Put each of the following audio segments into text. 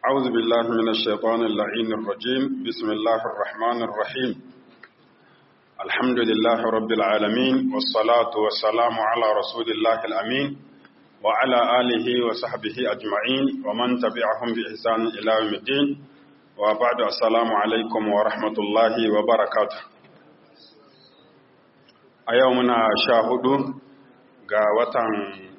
أعوذ بالله من الشيطان اللعين الرجيم بسم الله الرحمن الرحيم الحمد لله رب العالمين والصلاة والسلام على رسول الله الأمين وعلى آله وصحبه أجمعين ومن تبعهم بإحسان إلى يوم الدين وبعد السلام عليكم ورحمة الله وبركاته أيومنا شاهدون ga watan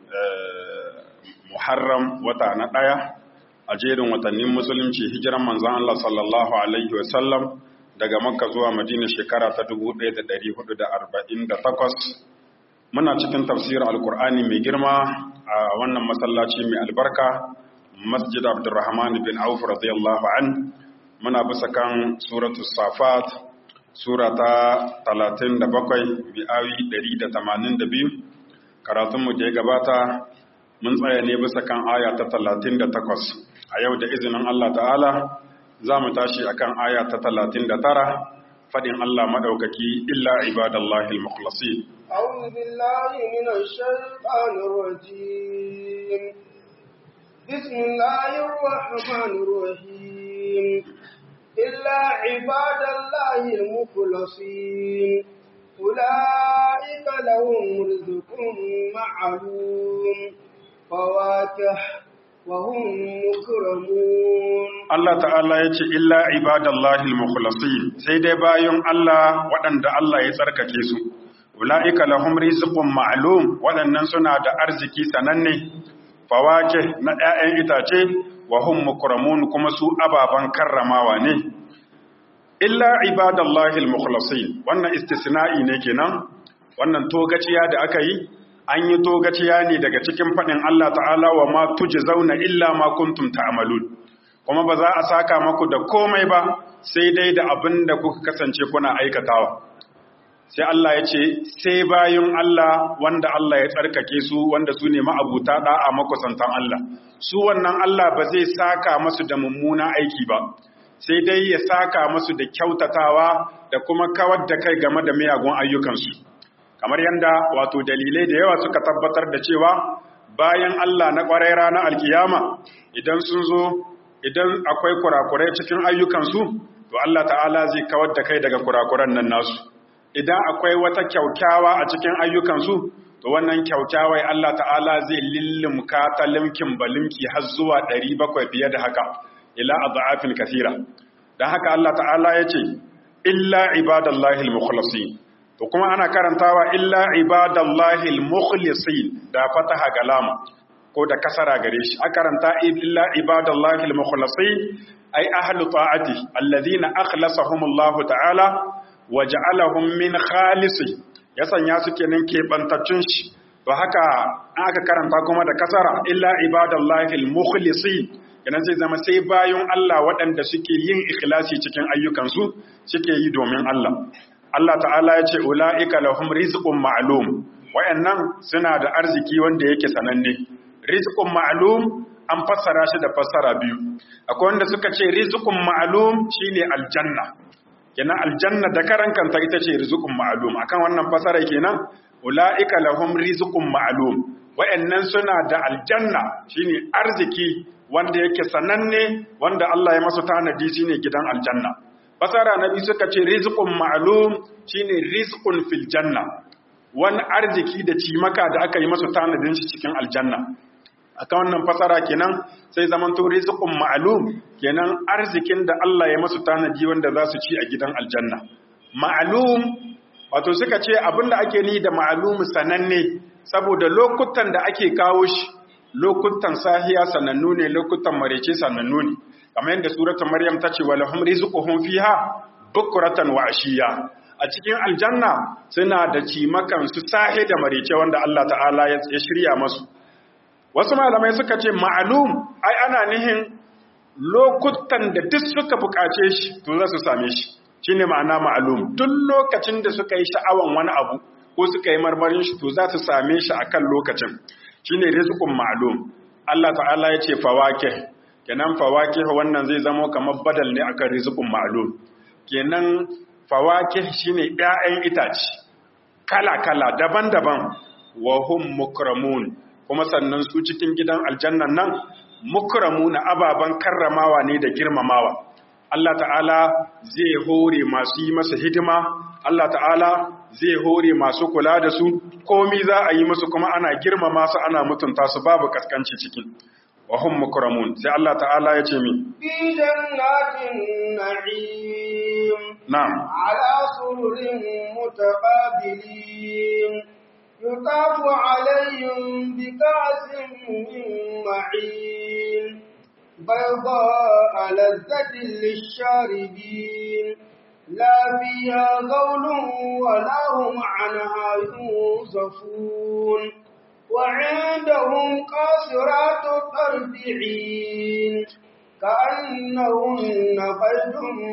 Muharram wata na ɗaya a jerin watannin musulunci hijiran manzon Allah sallallahu alaihi wasallam daga Makka zuwa Madina shekara ta 1448 muna cikin tafsir alkur'ani mai girma a wannan masallaci mai albarka Masjid Abdurrahman bin Auf radiyallahu an muna bisa kan suratu Safat sura ta 37 bi awi 182 karatunmu da ya gabata mun tsaya ne bisa kan aya ta talatin da takwas a yau da izinin Allah ta'ala za mu tashi a kan aya ta talatin da tara faɗin Allah maɗaukaki illa ibadallahi al-mukhlasi أعوذ بالله من الشيطان الرجيم بسم الله الرحمن الرحيم إلا عباد الله المخلصين أولئك لهم رزق معلوم فواكه وهم مكرمون Allah ta'ala ya ce illa ibadallahi al-mukhlasin sai dai bayan Allah waɗanda Allah ya tsarkake su ulaika lahum rizqun ma'lum waɗannan suna da arziki sananne fawake na 'ya'yan itace wa hum mukramun kuma su ababan karramawa ne illa ibadallahi al-mukhlasin wannan istisna'i ne kenan wannan togaciya da aka yi an yi togaciya ne daga cikin fadin Allah ta'ala wa ma tujzauna illa ma kuntum ta'malun kuma ba za a saka maku da komai ba sai dai da abin da kuka kasance kuna aikatawa sai Allah ya ce sai bayun Allah wanda Allah ya tsarkake su wanda su ne ma'abuta da'a makusantan Allah su wannan Allah ba zai saka masu da mummuna aiki ba sai dai ya saka musu da kyautatawa da kuma kawar da kai game da miyagun ayyukansu kamar yadda wato dalilai da yawa suka tabbatar da cewa bayan Allah na ƙwarai ranar alkiyama idan sun zo idan akwai kurakurai cikin ayyukansu to Allah ta'ala zai kawar da kai daga kurakuran nan nasu idan akwai wata kyaukyawa a cikin ayyukansu to wannan kyaukyawai Allah ta'ala zai lillimka ta limkin balimki har zuwa 700 fiye da haka ila adhafin kathira dan haka Allah ta'ala yace illa ibadallahi almukhlasin to kuma ana karantawa illa ibadallahi almukhlisin da fataha galama ko da kasara gare shi a karanta illa ibadallahi almukhlasin ay ahlu ta'ati alladhina akhlasahumullahu ta'ala waja'alahum min khalisi ya sanya su kenan kebantaccun shi to haka aka karanta kuma da kasara illa ibadallahi almukhlisin kenan zai zama sai bayan Allah waɗanda suke yin ikhlasi cikin ayyukansu suke yi domin Allah. Allah ta'ala ya ce, Ula'ika lahum rizqun ma'lum wayannan suna da arziki wanda yake sananne. Rizqun ma'lum an fassara shi da fassara biyu. Akwai wanda suka ce rizqun ma'lum shine aljanna. Kenan aljanna da karan kanta ita ce rizqun ma'lum. Akan wannan fassara kenan ula'ika lahum rizqun ma'lum. Wayannan suna da aljanna shine arziki wanda yake sananne wanda Allah ya masu tanadi shine gidan aljanna fasara nabi suka ce rizqun ma'lum shine rizqun fil janna wani arziki da cimaka da aka yi masu tanadin shi cikin aljanna akan wannan fasara kenan sai zaman to rizqun ma'lum kenan arzikin da Allah ya masu tanadi wanda za su ci a gidan aljanna ma'lum wato suka ce abinda ake ni da ma'lum sananne saboda lokutan da ake kawo shi lokutan sahiya sanannu ne lokutan marece sanannu ne kamar yadda suratul maryam ta ce walahum rizquhum fiha bukratan wa ashiya a cikin aljanna suna da cimakan su sahe da marece wanda Allah ta'ala ya shirya masu wasu malamai suka ce ma'lum ai ana nihin lokutan da duk suka bukace shi to za su same shi shine ma'ana ma'lum duk lokacin da suka yi sha'awan wani abu ko suka yi marmarin shi to za su same shi akan lokacin shine rizqun ma'lum Allah ta'ala ya ce fawakih kenan fawakih wannan zai zama kamar badal ne akan rizqun ma'lum kenan fawakih shine 'ya'yan itace kala kala daban-daban wa hum mukramun kuma sannan su cikin gidan aljannan nan mukramuna ababan karramawa ne da girmamawa Allah ta'ala zai hore masu yi masa hidima Allah ta'ala zai hore masu kula da su komi za a yi musu kuma ana girmama su ana mutunta su babu kaskanci cikin wa hum mukramun sai Allah ta'ala ya ce mi في جنات النعيم na'am على سرر متقابلين يطاف عليهم بكأس من معين بيضاء لذة للشاربين لا فيها غول ولا هم عنها ينصفون وعندهم قاصرات الطرف عين كأنهن بيض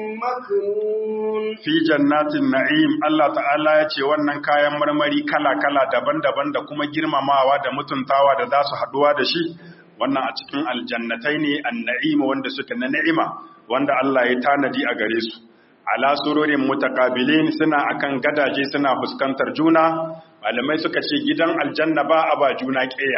مكنون fi jannatin na'im Allah ta'ala ya ce wannan kayan marmari kala-kala daban-daban da kuma girmamawa da mutuntawa da za su haduwa da shi wannan a cikin aljannatai ne an-na'im wanda suke na ni'ima wanda Allah ya tanadi a gare su ala sururin mutaqabilin suna akan gadaje suna fuskantar juna malamai suka ce gidan aljanna ba a ba juna ƙeya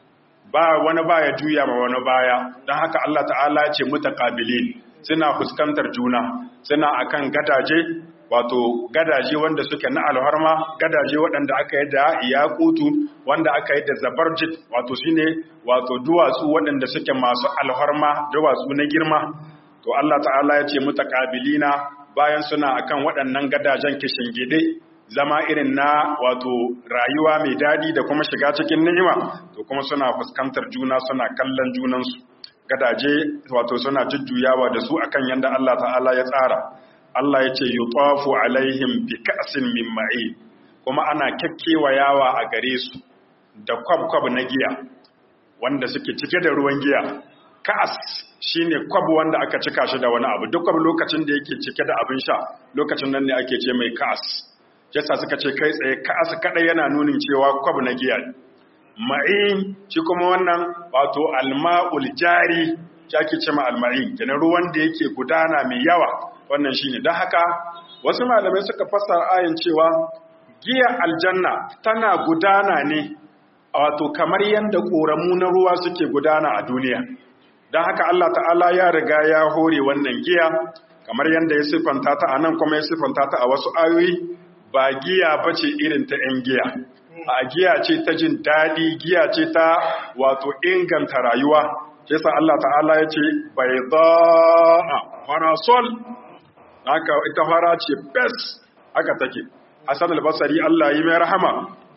ba wani baya juya ma wani baya don haka Allah ta'ala ya ce mutaqabilin suna fuskantar juna suna akan gadaje wato gadaje wanda suke na alharma gadaje waɗanda aka yi da yakutu wanda aka yi da zabarjit wato shine wato duwatsu waɗanda suke masu alharma duwatsu na girma to Allah ta'ala ya ce mutaqabilina bayan suna akan waɗannan gadajen kishingide zama irin na wato rayuwa mai dadi da kuma shiga cikin ni'ima to kuma suna fuskantar juna suna kallon junansu gadaje wato suna jujjuyawa da su akan yanda Allah ta'ala ya tsara Allah ya ce yutafu alaihim bi ka'sin min ma'in kuma ana yawa a gare su da kwab-kwab na giya wanda suke cike da ruwan giya ka'as shine kwab wanda aka cika shi da wani abu duk kwab lokacin da yake cike da abin sha lokacin nan ne ake ce mai ka'as yasa suka ce kai tsaye ka'as kadai yana nunin cewa kwab na giya ne ma'in shi kuma wannan wato alma'ul jari shi ake ce ma alma'in kenan ruwan da yake gudana mai yawa wannan shine don haka wasu malamai suka fassara ayin cewa giya aljanna tana gudana ne wato kamar yadda ƙoramu na ruwa suke gudana a duniya don haka Allah ta'ala ya riga ya hore wannan giya kamar yadda ya siffanta ta a nan kuma ya siffanta ta a wasu ayoyi ba giya ba ce irin ta 'yan giya a giya ce ta jin daɗi giya ce ta wato inganta rayuwa yasa Allah ta'ala ya ce bai za'a farasol haka ita fara ce bes haka take Hassan al-Basri Allah yi mai rahama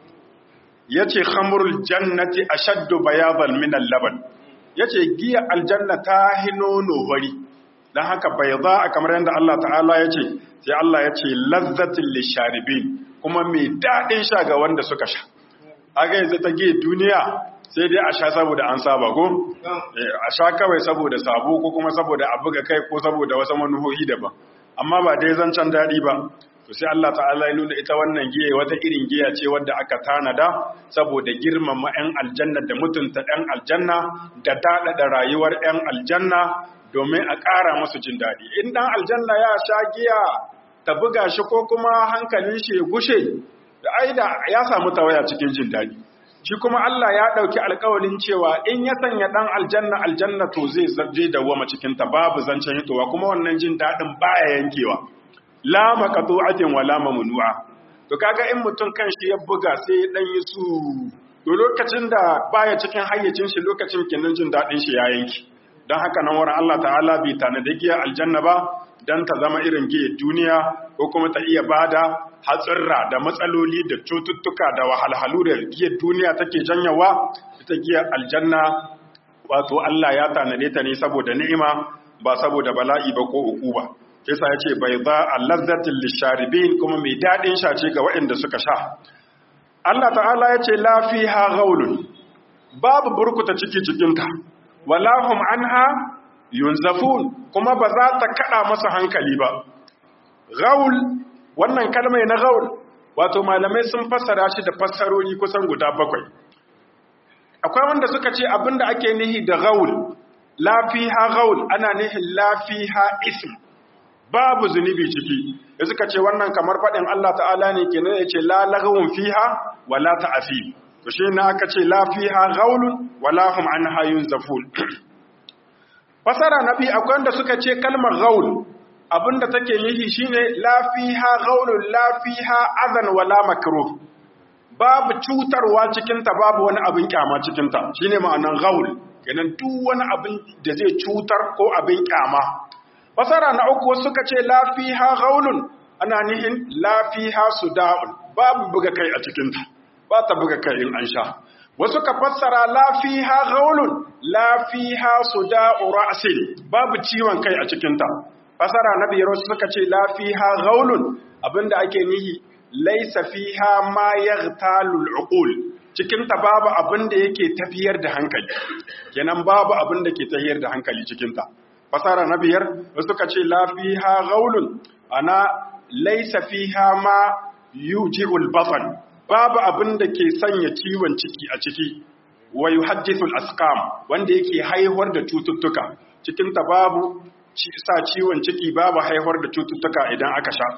yace khamrul jannati ashaddu bayadan min al-laban yace giya aljanna ta hinono wari dan haka bayda kamar yanda Allah ta'ala yace sai Allah yace lazzatil lisharibin kuma mai dadin sha ga wanda suka sha aga yanzu ta giya duniya sai dai a sha saboda an saba ko a sha kawai saboda sabo ko kuma saboda a buga kai ko saboda wasu manuhohi daban amma ba dai zancen daɗi ba to sai Allah ta'ala ya nuna ita wannan giya wata irin giya ce wadda aka tanada saboda girmama 'yan aljanna da mutunta 'yan aljanna da daɗaɗa rayuwar 'yan aljanna domin a ƙara masu jin daɗi in ɗan aljanna ya sha giya ta buga shi ko kuma hankalin shi ya gushe da aida ya samu tawaya cikin jin daɗi shi kuma Allah ya ɗauki alƙawalin cewa in ya sanya ɗan aljanna aljanna to zai zarje dawwama cikinta babu zancen hitowa kuma wannan jin daɗin baya yankewa la maqtu'atin wala mamnu'a to kaga in mutum kanshi ya buga sai dan yi su to lokacin da baya cikin hayyacin shi lokacin kenan jin dadin shi ya yanki dan haka nan wurin Allah ta'ala bai tanada giya aljanna ba dan ta zama irin giya duniya ko kuma ta iya bada hatsirra da matsaloli da cututtuka da wahalhalu da giyar duniya take janyawa ita giyar aljanna wato Allah ya tanade ta ne saboda ni'ima ba saboda bala'i ba ko ukuba kisa ya ce bai za a lazzatin lisharibin kuma mai daɗin shace ga waɗanda suka sha Allah ta'ala ya ce lafi ha gaulun babu burkuta ciki cikinta walahum anha yunzafun kuma ba za ta kaɗa masa hankali ba gaul wannan kalmai na gaul wato malamai sun fassara shi da fassarori kusan guda bakwai akwai wanda suka ce abinda ake nihi da gaul lafiha gaul ana nihin lafiha ism babu zunubi ciki da suka ce wannan kamar faɗin Allah ta'ala ne kenan ya ce la laghawun fiha wa la ta'fi to shi ne aka ce la fiha ghaulun wa la hum anha yunzafun fasara na biyu akwai wanda suka ce kalmar gaul abinda take nihi shine la fiha gaulun la fiha adan wala makruh babu cutarwa cikin ta babu wani abin kyama cikin ta shine ma'anan gaul kenan duk wani abin da zai cutar ko abin kyama fasara na uku suka ce la fiha gaulun ana nihin la fiha suda'un babu buga kai a cikin ta ba ta buga kai in an sha wasu ka fassara lafiha gaulun lafiha suda'u ra'sin babu ciwon kai a cikinta fassara na biyar wasu suka ce lafiha gaulun abinda ake nihi laysa fiha ma yaghtalul uqul cikinta babu abinda yake tafiyar da hankali kenan babu abinda ke tafiyar da hankali cikinta fassara na biyar wasu suka ce lafiha gaulun ana laysa fiha ma yuji'ul batn babu abin da ke sanya ciwon ciki a ciki wa yuhaddithul asqam wanda yake haihuwar da cututtuka cikin ta babu sa ciwon ciki babu haihuwar da cututtuka idan aka sha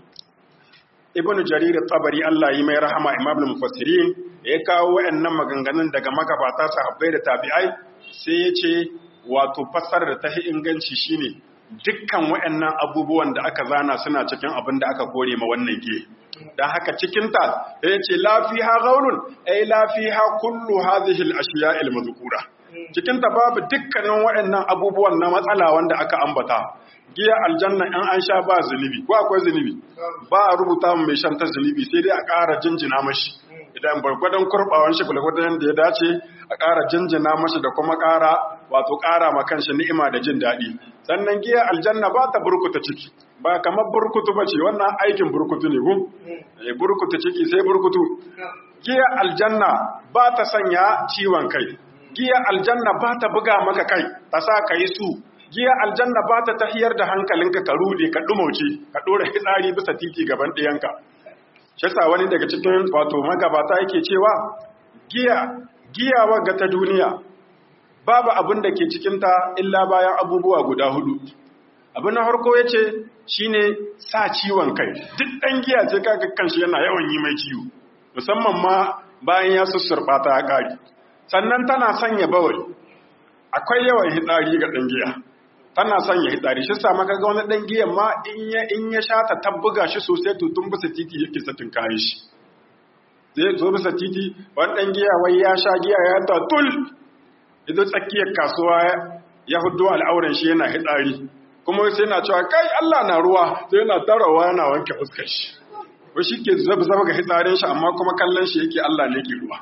ibnu jarir at-tabari Allah yi mai rahama imam al-mufassirin ya kawo wayannan maganganun daga magabata sahabbai da tabi'ai sai ya ce wato fassarar da ta inganci shine dukkan wayannan abubuwan da aka zana suna cikin abin da aka kore ma wannan ge dan haka cikinta ya ce lafiha gaulun ai lafiha kullu hadhihi al-ashiya al-mazkura cikinta babu dukkanin waɗannan abubuwan na matsala wanda aka ambata giya aljanna in an sha ba zunubi ko akwai zunubi ba a rubuta mai shan ta zunubi sai dai a ƙara jinjina mashi idan bargwadon kurbawan shi gulgwadon da ya dace a ƙara jinjina mashi da kuma ƙara wato ƙara ma kanshi ni'ima da jin daɗi sannan giya aljanna ba ta burkuta ciki ba kamar burkutu ba ce wannan aikin burkutu ne gun burkutu ciki sai burkutu giya aljanna ba ta sanya ciwon kai giya aljanna ba ta buga maka kai ta sa ka yi su giya aljanna ba ta tahiyar da hankalinka ka rude ka dumauce ka dora hitsari bisa titi gaban ɗiyanka shi sa wani daga cikin wato magabata yake cewa giya giya wagga ta duniya babu abin da ke cikinta illa bayan abubuwa guda hudu abin na harko ya ce shi ne sa ciwon kai duk ɗan giya ce kaga kanshi yana yawan yi mai ciwo musamman ma bayan ya sussurɓa ta ya ƙari sannan tana sanya bawai akwai yawan hitsari ga ɗan giya tana sanya hitsari shi sa maka ga wani ɗan giyan ma in ya in ya sha ta tabbuga shi sosai to tun bisa titi yake satin kayan shi zai zo bisa titi wani ɗan giya wai ya sha giya ya ta tul idan tsakiyar kasuwa ya hudu al'auran shi yana hitsari kuma sai na cewa kai Allah na ruwa sai yana tarawa yana wanke fuskar shi ko shi ke zaba zaba ga hitsarin shi amma kuma kallon shi yake Allah ne ke ruwa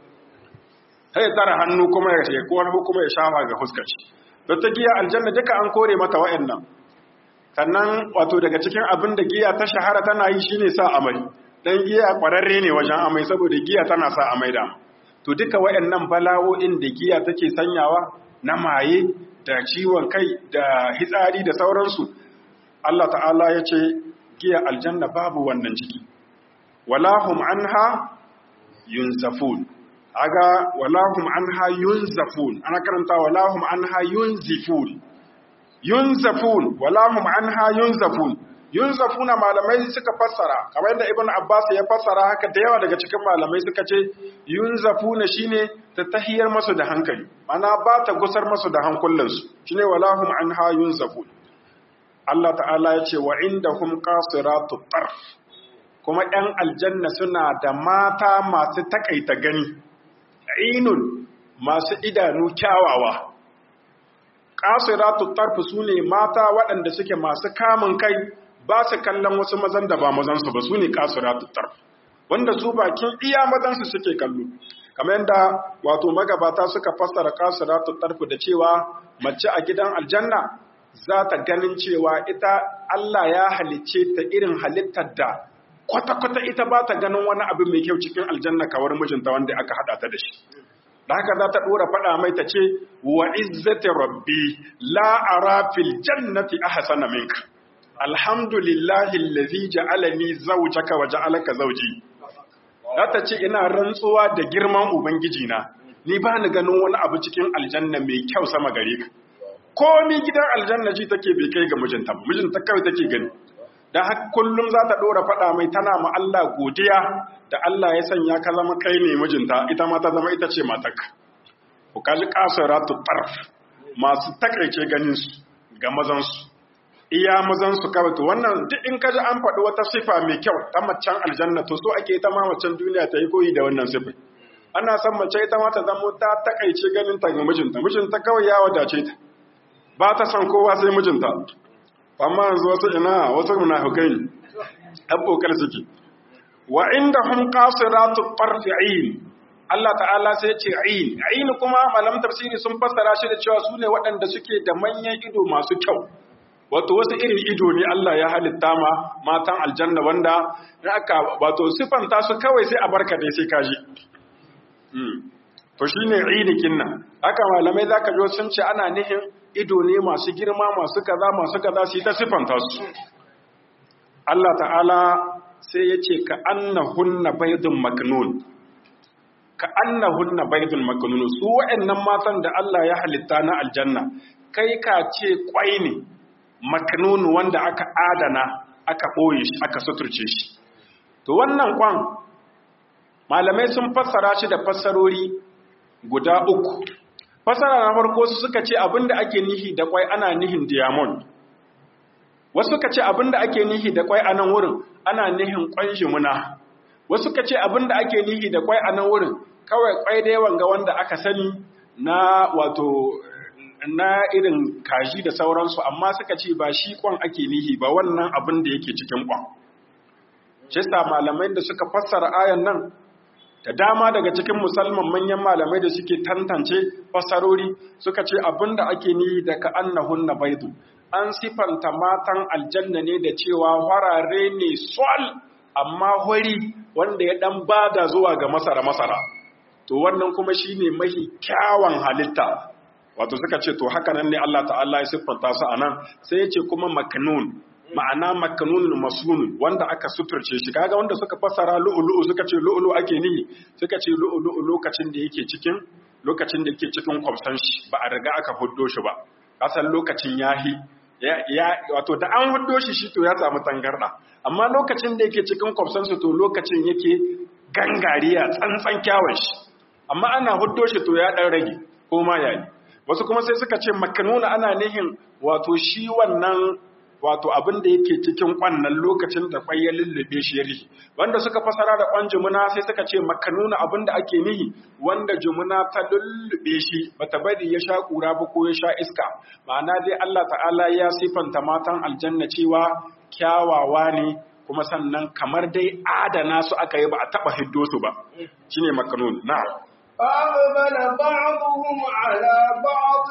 sai tara hannu kuma ya ce ko kuma ya shafa ga fuskar shi don ta giya aljanna duka an kore mata wa'annan sannan wato daga cikin abin da giya ta shahara tana yi shine sa amai dan giya kwararre ne wajen amai saboda giya tana sa amai da to duka wa'annan bala'o'in da giya take sanyawa na maye da ciwon kai da hitsari da sauransu Allah ta'ala ya ce giya aljanna babu wannan ciki walahum anha yunzafun aga walahum anha yunzafun ana karanta walahum anha yunzifun yunzafun walahum anha yunzafun yunzafuna malamai suka fassara kamar yadda ibnu abbas ya fassara haka da yawa daga cikin malamai suka ce yunzafuna shine ta tahiyar masu da hankali ana ba ta gusar masu da hankulansu shine walahum anha yunzafun Allah ta'ala ya ce wa indahum qasiratu tarf kuma ɗan aljanna suna da mata masu takaita gani ainun masu idanu kyawawa qasiratu tarf sune mata waɗanda suke masu kamun kai ba su kallon wasu mazan da ba mazansu ba su ne kasuratu tarf wanda su bakin iya mazansu suke kallo kamar yadda wato magabata suka fassara kasuratu tarf da cewa mace a gidan aljanna za ta ganin cewa ita Allah ya halicce ta irin halittar da kwata-kwata ita ba ta ganin wani abu mai kyau cikin aljanna kawar mijinta wanda aka haɗa ta da shi da haka za ta ɗora faɗa mai ta ce wa izzati rabbi la ara fil jannati ahsana minka alhamdulillahi allazi ja'alani zawjaka wa ja'alaka zawji ta ce ina rantsuwa da girman ubangiji na ni ba ni ganin wani abu cikin aljanna mai kyau sama gare ka komi gidan aljanna ji take bai kai ga mijinta ba mijinta kawai take gani dan haka kullum za ta dora faɗa mai tana ma Allah godiya da Allah ya sanya ka zama kai ne mijinta ita ma ta zama ita ce matarka ku kaji qasiratu tarf masu takaice ganin su ga mazan su iya mazan su kawai to wannan duk in kaji an faɗi wata sifa mai kyau ta macen aljanna to so ake ta ma macen duniya ta yi koyi da wannan sifa ana son mace ita ma ta zamo ta takaice ganin ta ga mijinta mijinta kawai ya wadace ta ba ta son kowa sai mijinta amma yanzu wasu ina wasu munafikai ne abokar suke wa inda hum qasiratu tarfi'in Allah ta'ala sai ya ce ayin ayin kuma malam tafsiri sun fassara shi da cewa su ne waɗanda suke da manyan ido masu kyau wato wasu irin ido ne Allah ya halitta ma matan aljanna wanda aka wato sifanta su kawai sai a barka dai sai kaji to shine ainihin nan haka malamai zaka ji sun ce ana nihin ido ne masu girma masu kaza masu kaza su ta sifanta su Allah ta'ala sai ya ce ka annahunna baydun maknun ka annahunna baydun maknun su wa'annan matan da Allah ya halitta na aljanna kai ka ce kwai ne maknun wanda aka adana aka boye shi aka suturce shi to wannan kwan malamai sun fassara shi da fassarori guda uku fassara na farko su suka ce abinda ake nihi da kwai ana nihin diamond wasu suka ce abinda ake nihi da kwai a nan wurin ana nihin kwan jimuna wasu suka ce abinda ake nihi da kwai a nan wurin kawai kwai da yawan ga wanda aka sani na wato na irin kaji da sauransu amma suka ce ba shi kwan ake nihi ba wannan abin da yake cikin kwan shi malamai da suka fassara ayan nan da dama daga cikin musulman manyan malamai da suke tantance fassarori suka ce abin da ake nihi da ka annahunna baidu an sifanta matan aljanna ne da cewa harare ne sol amma hori wanda ya dan bada zuwa ga masara-masara to wannan kuma shine mahi kyawan halitta wato suka ce to haka nan ne Allah ta'ala ya siffanta su anan sai ya ce kuma maknun ma'ana maknun masun wanda aka suturce shi kaga wanda suka fassara lu'lu'u suka ce lu'lu ake nihi suka ce lu'lu'u lokacin da yake cikin lokacin da yake cikin kwamsan shi ba a riga aka huddo shi ba kasan lokacin yahi ya wato da an huddo shi shi to ya samu tangarda amma lokacin da yake cikin kwamsan su to lokacin yake gangariya tsantsan kyawun shi amma ana huddo shi to ya dan rage ko ma yayi wasu kuma sai suka ce makanuna ana nihin wato shi wannan wato abin da yake cikin kwannan lokacin da kwai ya lullube shi ya rihi wanda suka fasara da kwan jumuna sai suka ce makanuna abin da ake nihi wanda jumuna ta lullube shi bata bari ya sha kura ba ko ya sha iska ma'ana dai Allah ta'ala ya sifanta matan aljanna cewa kyawawa ne kuma sannan kamar dai adana su aka yi ba a taba hiddo su ba shine makanun na'am فأقبل بعضهم على بعض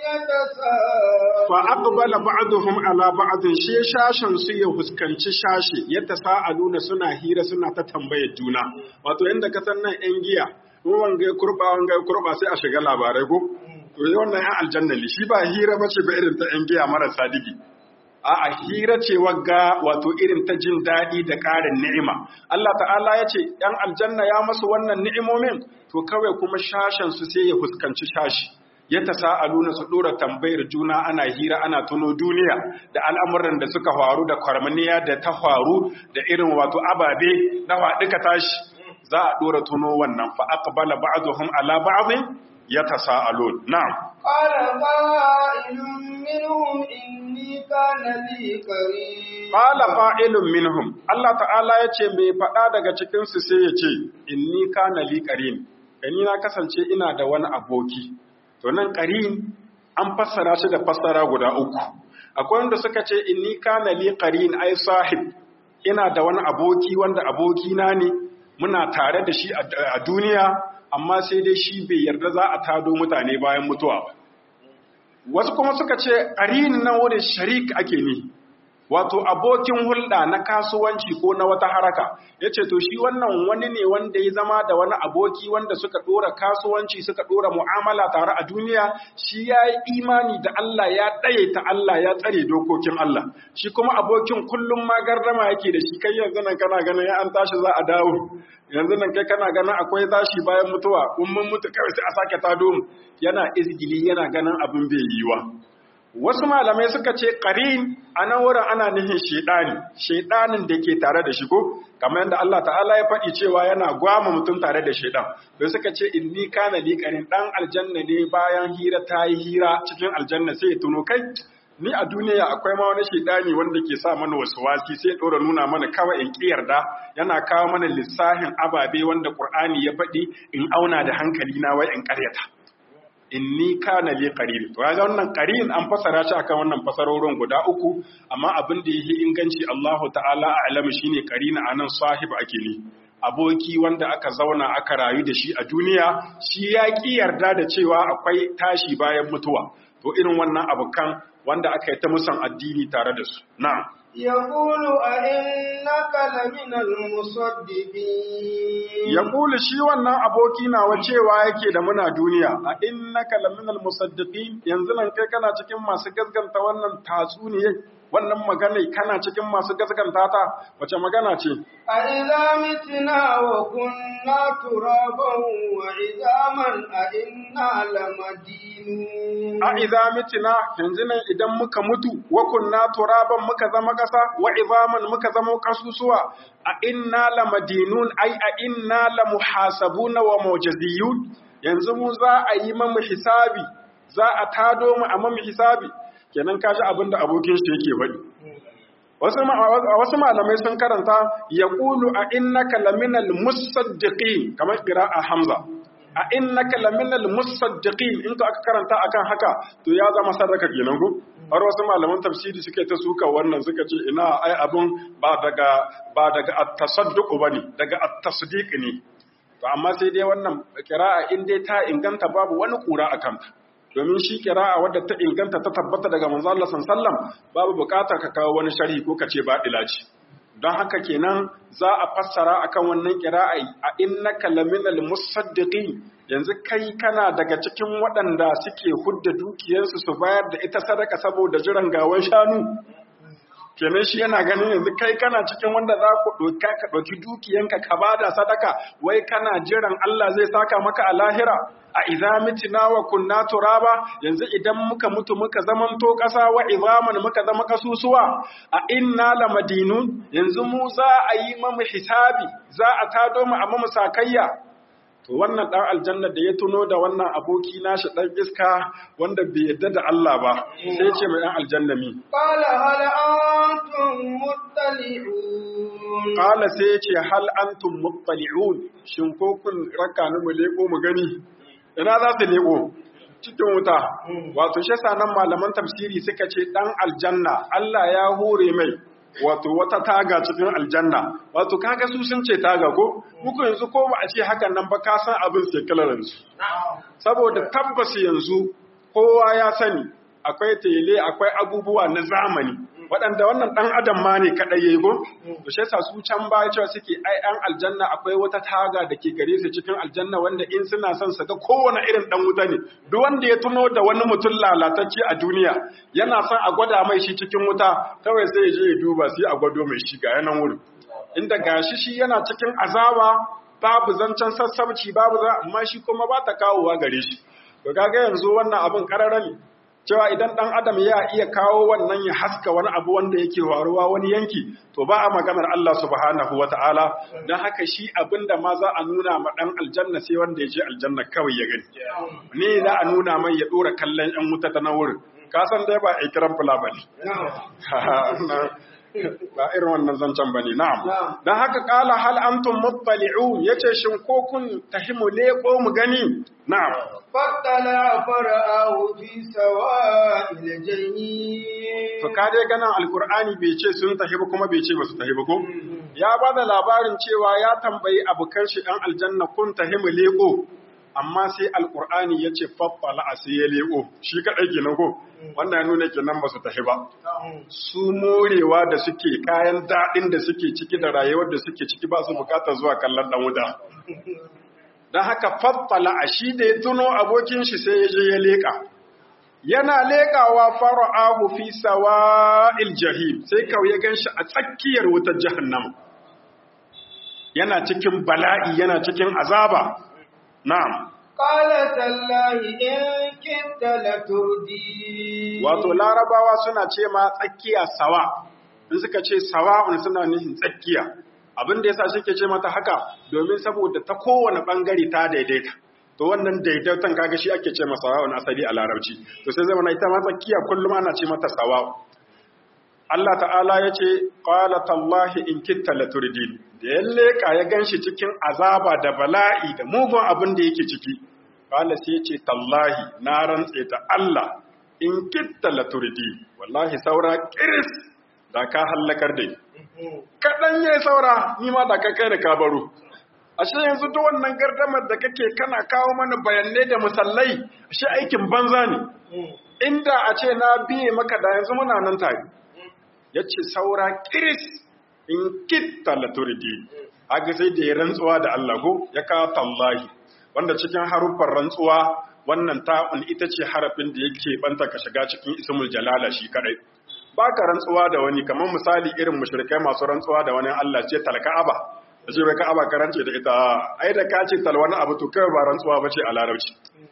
يتساءلون فأقبل بعضهم على بعض shi shashin su ya huskanci shashi yadda sa'aluna suna hira suna ta tambayar juna wato inda ka san nan yan giya in wanga ya kurba wanga ya kurba sai a shiga labarai ko to wannan yan aljanna ne shi ba hira bace ba irin ta yan giya marasa digi a'a hira ce wagga wato irin ta jin daɗi da ƙarin ni'ima Allah ta'ala ya ce ‘yan aljanna ya masu wannan ni'imomin to kawai kuma shashen su sai ya fuskanci shashi ya ta sa'aluna su ɗora tambayar juna ana hira ana tuno duniya da al'amuran da suka faru da kwarmaniya da ta faru da irin wato ababe na faɗuka tashi za a ɗora tuno wannan fa aqbala ba'dhum ala ba'dhin yatasaalun na'am قال قائل منهم إني كان لي قريب Qala fa'ilun minhum Allah ta'ala ya ce mai faɗa daga cikinsu sai ya ce, Inni kana li ƙarin, ni na kasance ina da wani aboki. To nan ƙarin an fassara shi da fassara guda uku. Akwai wanda suka ce, Inni kana li ƙarin ai sahib, ina da wani aboki wanda abokina ne, muna tare da shi a duniya, amma sai dai shi bai yarda za a tado mutane bayan mutuwa ba. Wasu kuma suka ce, ƙarin nan wurin sharik ake ni. wato abokin hulɗa na kasuwanci ko na wata haraka ya ce to shi wannan wani ne wanda ya zama da wani aboki wanda suka ɗora kasuwanci suka ɗora mu'amala tare a duniya shi ya yi imani da Allah ya ɗaye ta Allah ya tsare dokokin Allah shi kuma abokin kullum ma gardama yake da shi kai yanzu nan kana ganin ya an tashi za a dawo yanzu nan kai kana ganin akwai tashi bayan mutuwa in mun mutu kawai sai a sake tado mu yana izgili yana ganin abin bai yiwa wasu malamai suka ce qarin a nan wurin ana nihin shedani shedanin da ke tare da shi ko kamar yadda Allah ta'ala ya faɗi cewa yana gwama mutum tare da shedan don suka ce inni kana li qarin dan aljanna ne bayan hira ta yi hira cikin aljanna sai ya tuno kai ni a duniya akwai ma wani shedani wanda ke sa mana wasu wasi sai ɗora nuna mana kawai in yarda yana kawo mana lissafin ababe wanda Qur'ani ya faɗi in auna da hankali na wai in ƙaryata inni kana li qarin to ga wannan qarin an fasara shi akan wannan fasarorin guda uku amma abin da yake inganci Allahu ta'ala a'lamu shine qarina anan sahib ake ne aboki wanda aka zauna aka rayu da shi a duniya shi ya ki yarda da cewa akwai tashi bayan mutuwa to irin wannan abukan wanda aka yi ta musan addini tare da su na'am يقول أئنك لمن المصدقين يقول shi wannan aboki nawa cewa yake da muna duniya a innaka laminal musaddiqin yanzu nan kai kana cikin masu gaskanta wannan tatsuniye wannan magana kana cikin masu gaskanta ta wace magana ce a idza mitna wa kunna turaban wa idaman a inna lamadinun a idza mitna yanzu nan idan muka mutu wa kunna turaban muka zama kasa wa idaman muka zama kasusuwa a inna lamadinun ai a inna lamuhasabuna wa mujaziyun yanzu mu za a yi mamu hisabi za a tado mu a mamu hisabi kenan kaji abin da abokin shi yake faɗi wasu malamai sun karanta ya ƙulu a innaka laminal musaddiqin kamar a hamza a innaka laminal musaddiqin in ka aka karanta akan haka to ya zama sadaka kenan ko har wasu malaman tafsiri suke ta suka wannan suka ce ina ai abun ba daga ba daga at-tasadduq bane daga at-tasdiq ne to amma sai dai wannan kira'a in dai ta inganta babu wani kura akan ta domin shi kira'a wadda ta inganta ta tabbata daga manzo Allah sallam babu bukata ka kawo wani sharhi ko ka ce ba ce don haka kenan za a fassara akan wannan kira'a a innaka laminal musaddiqin yanzu kai kana daga cikin waɗanda suke hudda dukiyarsu su bayar da ita sadaka saboda jiran gawan shanu kenan shi yana ganin yanzu kai kana cikin wanda za ku ɗauka ka ɗauki dukiyanka ka bada sadaka wai kana jiran Allah zai saka maka a lahira a idza mitina wa kunna turaba yanzu idan muka mutu muka zamanto ƙasa wa izaman muka zama kasusuwa a inna lamadinun yanzu mu za a yi mamu hisabi za a tado mu a mamu sakayya to wannan dan aljanna da ya tuno da wannan aboki nashi dan iska wanda bai yadda da Allah ba sai ce mai dan aljanna mi qala hal antum muttali'un qala sai ce hal antum muttali'un shin ko kun raka ni mu leko mu gani ina za su leko cikin wuta wato shi nan malaman tafsiri suka ce dan aljanna Allah ya hore mai wato wata taga cikin aljanna wato kaga su sun ce taga ko muku yanzu ko ba a ce hakan nan ba ka san abin sai kalaransu saboda tabbas yanzu kowa ya sani akwai tele akwai abubuwa na zamani waɗanda wannan ɗan adam ma ne kaɗai ya yi go to shi yasa su can baya cewa suke ai ɗan aljanna akwai wata taga da ke gare su cikin aljanna wanda in suna son su ga kowane irin ɗan wuta ne duk wanda ya tuno da wani mutum lalatacce a duniya yana son a gwada mai shi cikin wuta kawai sai ya je ya duba sai a gwado mai shi ga yanan wurin inda gashi shi yana cikin azaba babu zancen sassabci babu za amma shi kuma ba ta kawowa gare shi to kaga yanzu wannan abin karara ne cewa idan ɗan adam ya iya kawo wannan ya haska wani abu wanda yake faruwa wani yanki to ba a maganar Allah subhanahu wa ta'ala don haka shi abin da ma za a nuna ma ɗan aljanna sai wanda ya je aljanna kawai ya gani ne za a nuna mai ya ɗora kallon ‘yan wuta ta na wurin ka san dai ba a kiran fula ba ne ba irin wannan zancen ba ne na'am don haka ƙala hal antum muttali'un yace shin ko kun tahimu leko mu gani na'am فاطلع فرآه في سواء الجحيم To ka dai ganin Alkur'ani bai ce sun tafi ba kuma bai ce ba su tafi ba ko? Ya ba da labarin cewa ya tambayi abokan shi ɗan aljanna kun tafi mu leko, amma sai Alkur'ani ya ce faffala a sai ya leko, shi kaɗai kenan ko? Wannan ya nuna kenan ba su tafi ba. Su morewa da suke kayan daɗin da suke ciki da rayuwar da suke ciki ba su bukatar zuwa kallon ɗan wuta. Don haka faffala a shi da ya tuno abokin shi sai ya je ya leƙa. yana leƙawa fara'ahu fi sawa'il jahim sai kawai ya ganshi a tsakiyar wutar jahannama yana cikin bala'i yana cikin azaba na'am qala tallahi in kitta latudi wato larabawa suna ce ma tsakiya sawa in suka ce sawa'un suna nufin tsakiya abin da yasa suke ce mata haka domin saboda ta kowane bangare ta daidaita to wannan daidaiton kaga shi ake ce masa sawa'un asali a larabci to sai zama ita ma tsakiya kullum ana ce mata sawa'u Allah ta'ala ya ce qala tallahi in kitta laturdin da ya leka ya ganshi cikin azaba da bala'i da mugun abin da yake ciki qala sai ya ce tallahi na rantse ta Allah in kitta laturdi wallahi saura kiris da ka hallakar da kaɗan ya saura ni ma da ka kai da ka baro ashe yanzu duk wannan gardamar da kake kana kawo mana bayanai da musallai ashe aikin banza ne inda a ce na biye maka da yanzu muna nan tare ya ce saura kiris in kitta laturdi haka sai da ya rantsuwa da Allah ko ya kawo tallahi wanda cikin haruffan rantsuwa wannan ta'un ita ce harafin da yake banta ka shiga cikin ismul jalala shi kadai baka rantsuwa da wani kamar misali irin mushrikai masu rantsuwa da wani Allah ce talka'aba da ce bai ka'aba karance da ita ai da ka ce talwani abu to kai ba rantsuwa bace a larabci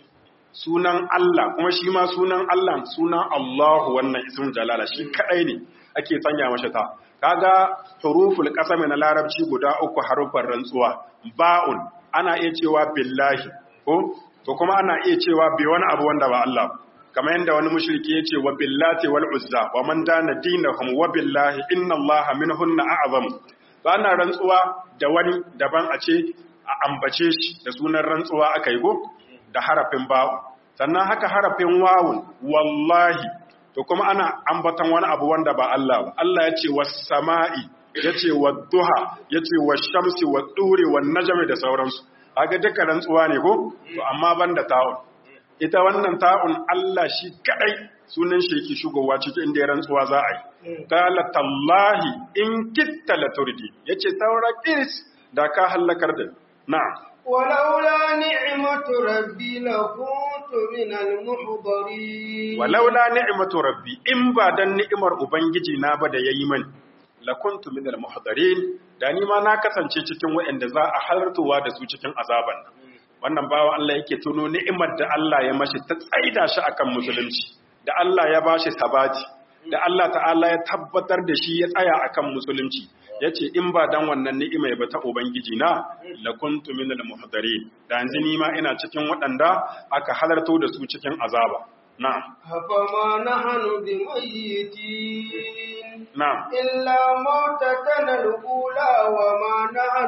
sunan Allah kuma shi ma sunan Allah sunan Allahu wannan ismul jalala shi kadai ne ake sanya masa ta kaga huruful qasami na larabci guda uku harufan rantsuwa ba'un ana iya cewa billahi ko to kuma ana iya cewa bi wani abu wanda ba Allah kamar yadda wani mushriki ya ce wa billati wal uzza wa man dana dinahum wa billahi inna allaha minhunna a'zam ana rantsuwa da wani daban a ce a ambace shi da sunan rantsuwa aka yi go da harafin ba'u sannan haka harafin wawun wallahi to kuma ana ambatan wani abu wanda ba Allah ba Allah ya ce was sama'i ya ce wa duha ya ce wa shamsi wa duri wa najmi da sauransu haka duka rantsuwa ne ko to amma banda ta'un ita wannan ta'un Allah shi kadai sunan shi yake shugowa cikin inda ya rantsuwa za a yi qala tallahi in kitta la turdi yace saura kiris da ka halakar da na'am ولولا نعمة ربي لكنت من المحضرين walaula ni'matu rabbi in ba dan ni'imar ubangiji na ba da yayi mani lakuntu min al-muhdarin da ni ma na kasance cikin waɗanda za a halartuwa da su cikin azaban nan wannan bawa Allah yake tuno ni'imar da Allah ya mashi ta tsaida shi akan musulunci da Allah ya bashi sabati da Allah ta'ala ya tabbatar da shi ya tsaya akan musulunci yace in ba dan wannan ni'ima ba ta ubangiji na lakuntu min al-muhdarin da yanzu ni ma ina cikin waɗanda aka halarto da su cikin azaba na'am فما نحن بميتين na'am إلا موتتنا الأولى وما نحن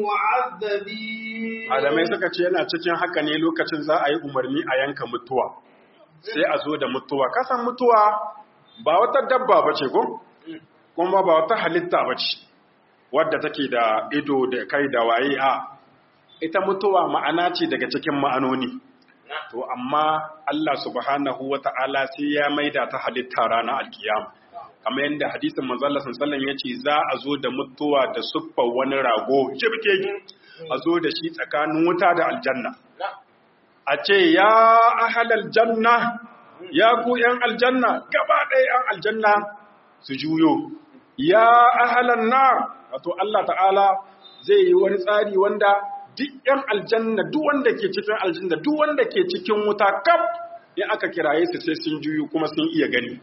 بمعذبين malamai suka ce yana cikin haka ne lokacin za a yi umarni a yanka mutuwa sai a zo da mutuwa kasan mutuwa ba wata dabba ba ce ko kuma ba wata halitta ba ce wadda take da ido da kai da waye a ita mutuwa ma'ana ce daga cikin ma'anoni to amma Allah subhanahu wata'ala sai ya maida ta halitta ranar alkiyama kamar yadda hadisin manzo Allah sallallahu alaihi wasallam yace za a zo da mutuwa da suffar wani rago jibkeki a zo da shi tsakanin wuta da aljanna a ce ya ahalal janna ya ku ‘yan aljanna gaba ɗaya ‘yan aljanna su juyo ya ahalan na wato Allah ta'ala zai yi wani tsari wanda duk ‘yan aljanna duk wanda ke cikin aljanna duk wanda ke cikin wuta kaf in aka kiraye su sai sun juyo kuma sun iya gani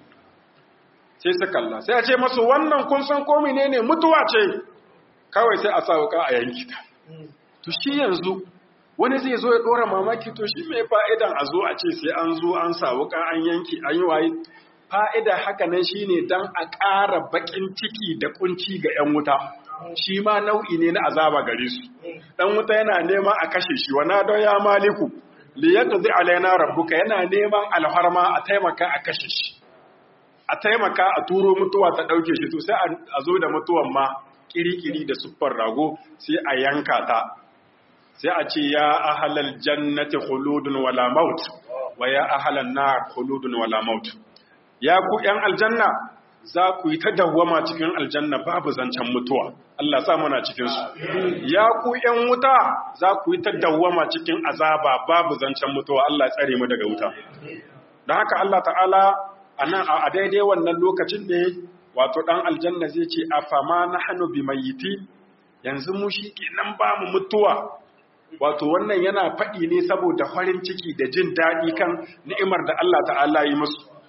sai su kalla sai a ce masu wannan kun san ko ne mutuwa ce kawai sai a sa wuka a yanki ta to shi yanzu wani zai zo ya dora mamaki to shi mai fa'idan a zo a ce sai an zo an sa wuka an yanki an yi waye fa'ida haka nan shi ne don a ƙara baƙin ciki da ƙunci ga ‘yan wuta shi ma nau'i ne na azaba gare su ɗan wuta yana neman a kashe shi wana don ya maliku liyar zai alaina rabbuka yana neman alharma a taimaka a kashe shi a taimaka a turo mutuwa ta ɗauke shi to sai a zo da mutuwan ma kiri-kiri da siffar rago sai a yanka ta sai a ce ya ahalal jannati khuludun wala maut wa ya ahalan nar khuludun wala maut ya ku yan aljanna za ku yi ta dawwama cikin aljanna babu zancen mutuwa Allah sa muna cikin su ya ku yan wuta za ku yi ta dawwama cikin azaba babu zancen mutuwa Allah tsare mu daga wuta don haka Allah ta'ala anan a daidai wannan lokacin ne wato ɗan aljanna zai ce a fama na hannu bi mayiti yanzu mu shi kenan ba mu mutuwa wato wannan yana faɗi ne saboda farin ciki da jin daɗi kan ni'imar da Allah ta'ala yi musu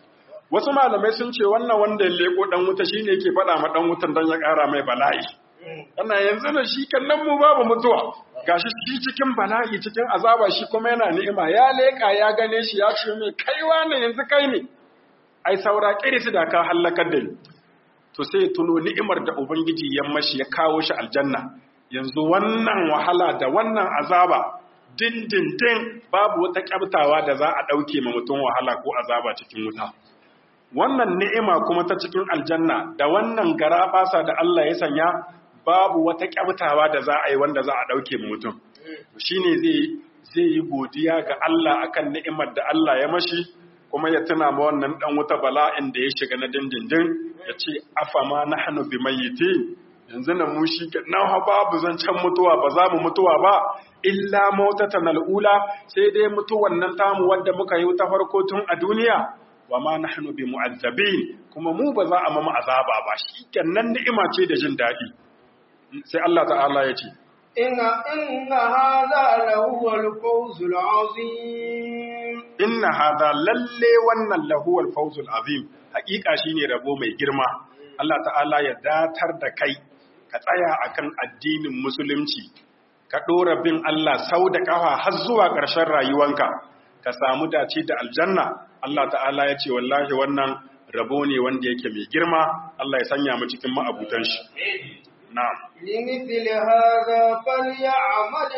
wasu malamai sun ce wannan wanda ya leko dan wuta shine yake faɗa ma dan wutan dan ya ƙara mai bala'i ana yanzu da shi kallon mu babu mutuwa gashi shi cikin bala'i cikin azaba shi kuma yana ni'ima ya leka ya gane shi ya ce mai kaiwa ne yanzu kai ne ai saura kirisi da ka halakar da ni to sai tuno ni'imar da ubangiji ya mashi ya kawo shi aljanna yanzu wannan wahala da wannan azaba dindindin babu wata kyabtawa da za a ɗauke ma mutum wahala ko azaba cikin wuta wannan ni'ima kuma ta cikin aljanna da wannan garabasa da Allah ya sanya babu wata kyabtawa da za a yi wanda za a ɗauke ma mutum shine zai zai yi godiya ga Allah akan ni'imar da Allah ya mashi kuma ya tuna ma wannan dan wuta bala'in da ya shiga na dindindin ya ce afama nahnu bimayyitin yanzu na mu shi ke nan babu zancen mutuwa ba za mu mutuwa ba illa mautatan al'ula sai dai mutuwan nan tamu wadda muka yi ta farko tun a duniya wa ma nahnu bi mu'azzabin kuma mu ba za a mamu azaba ba shi kenan ni'ima ce da jin daɗi sai Allah ta'ala ya ce inna inna hadha lahu al-fawzul azim inna hadha lalle wannan lahu al-fawzul azim hakika shine rabo mai girma Allah ta'ala ya datar da kai ka tsaya akan addinin musulunci ka ɗora bin Allah sau da ƙafa har zuwa ƙarshen rayuwanka ka samu dace da aljanna Allah ta'ala ya ce wallahi wannan rabo ne wanda yake mai girma Allah ya sanya mu cikin ma'abutan shi na'am limithli hadha falyamal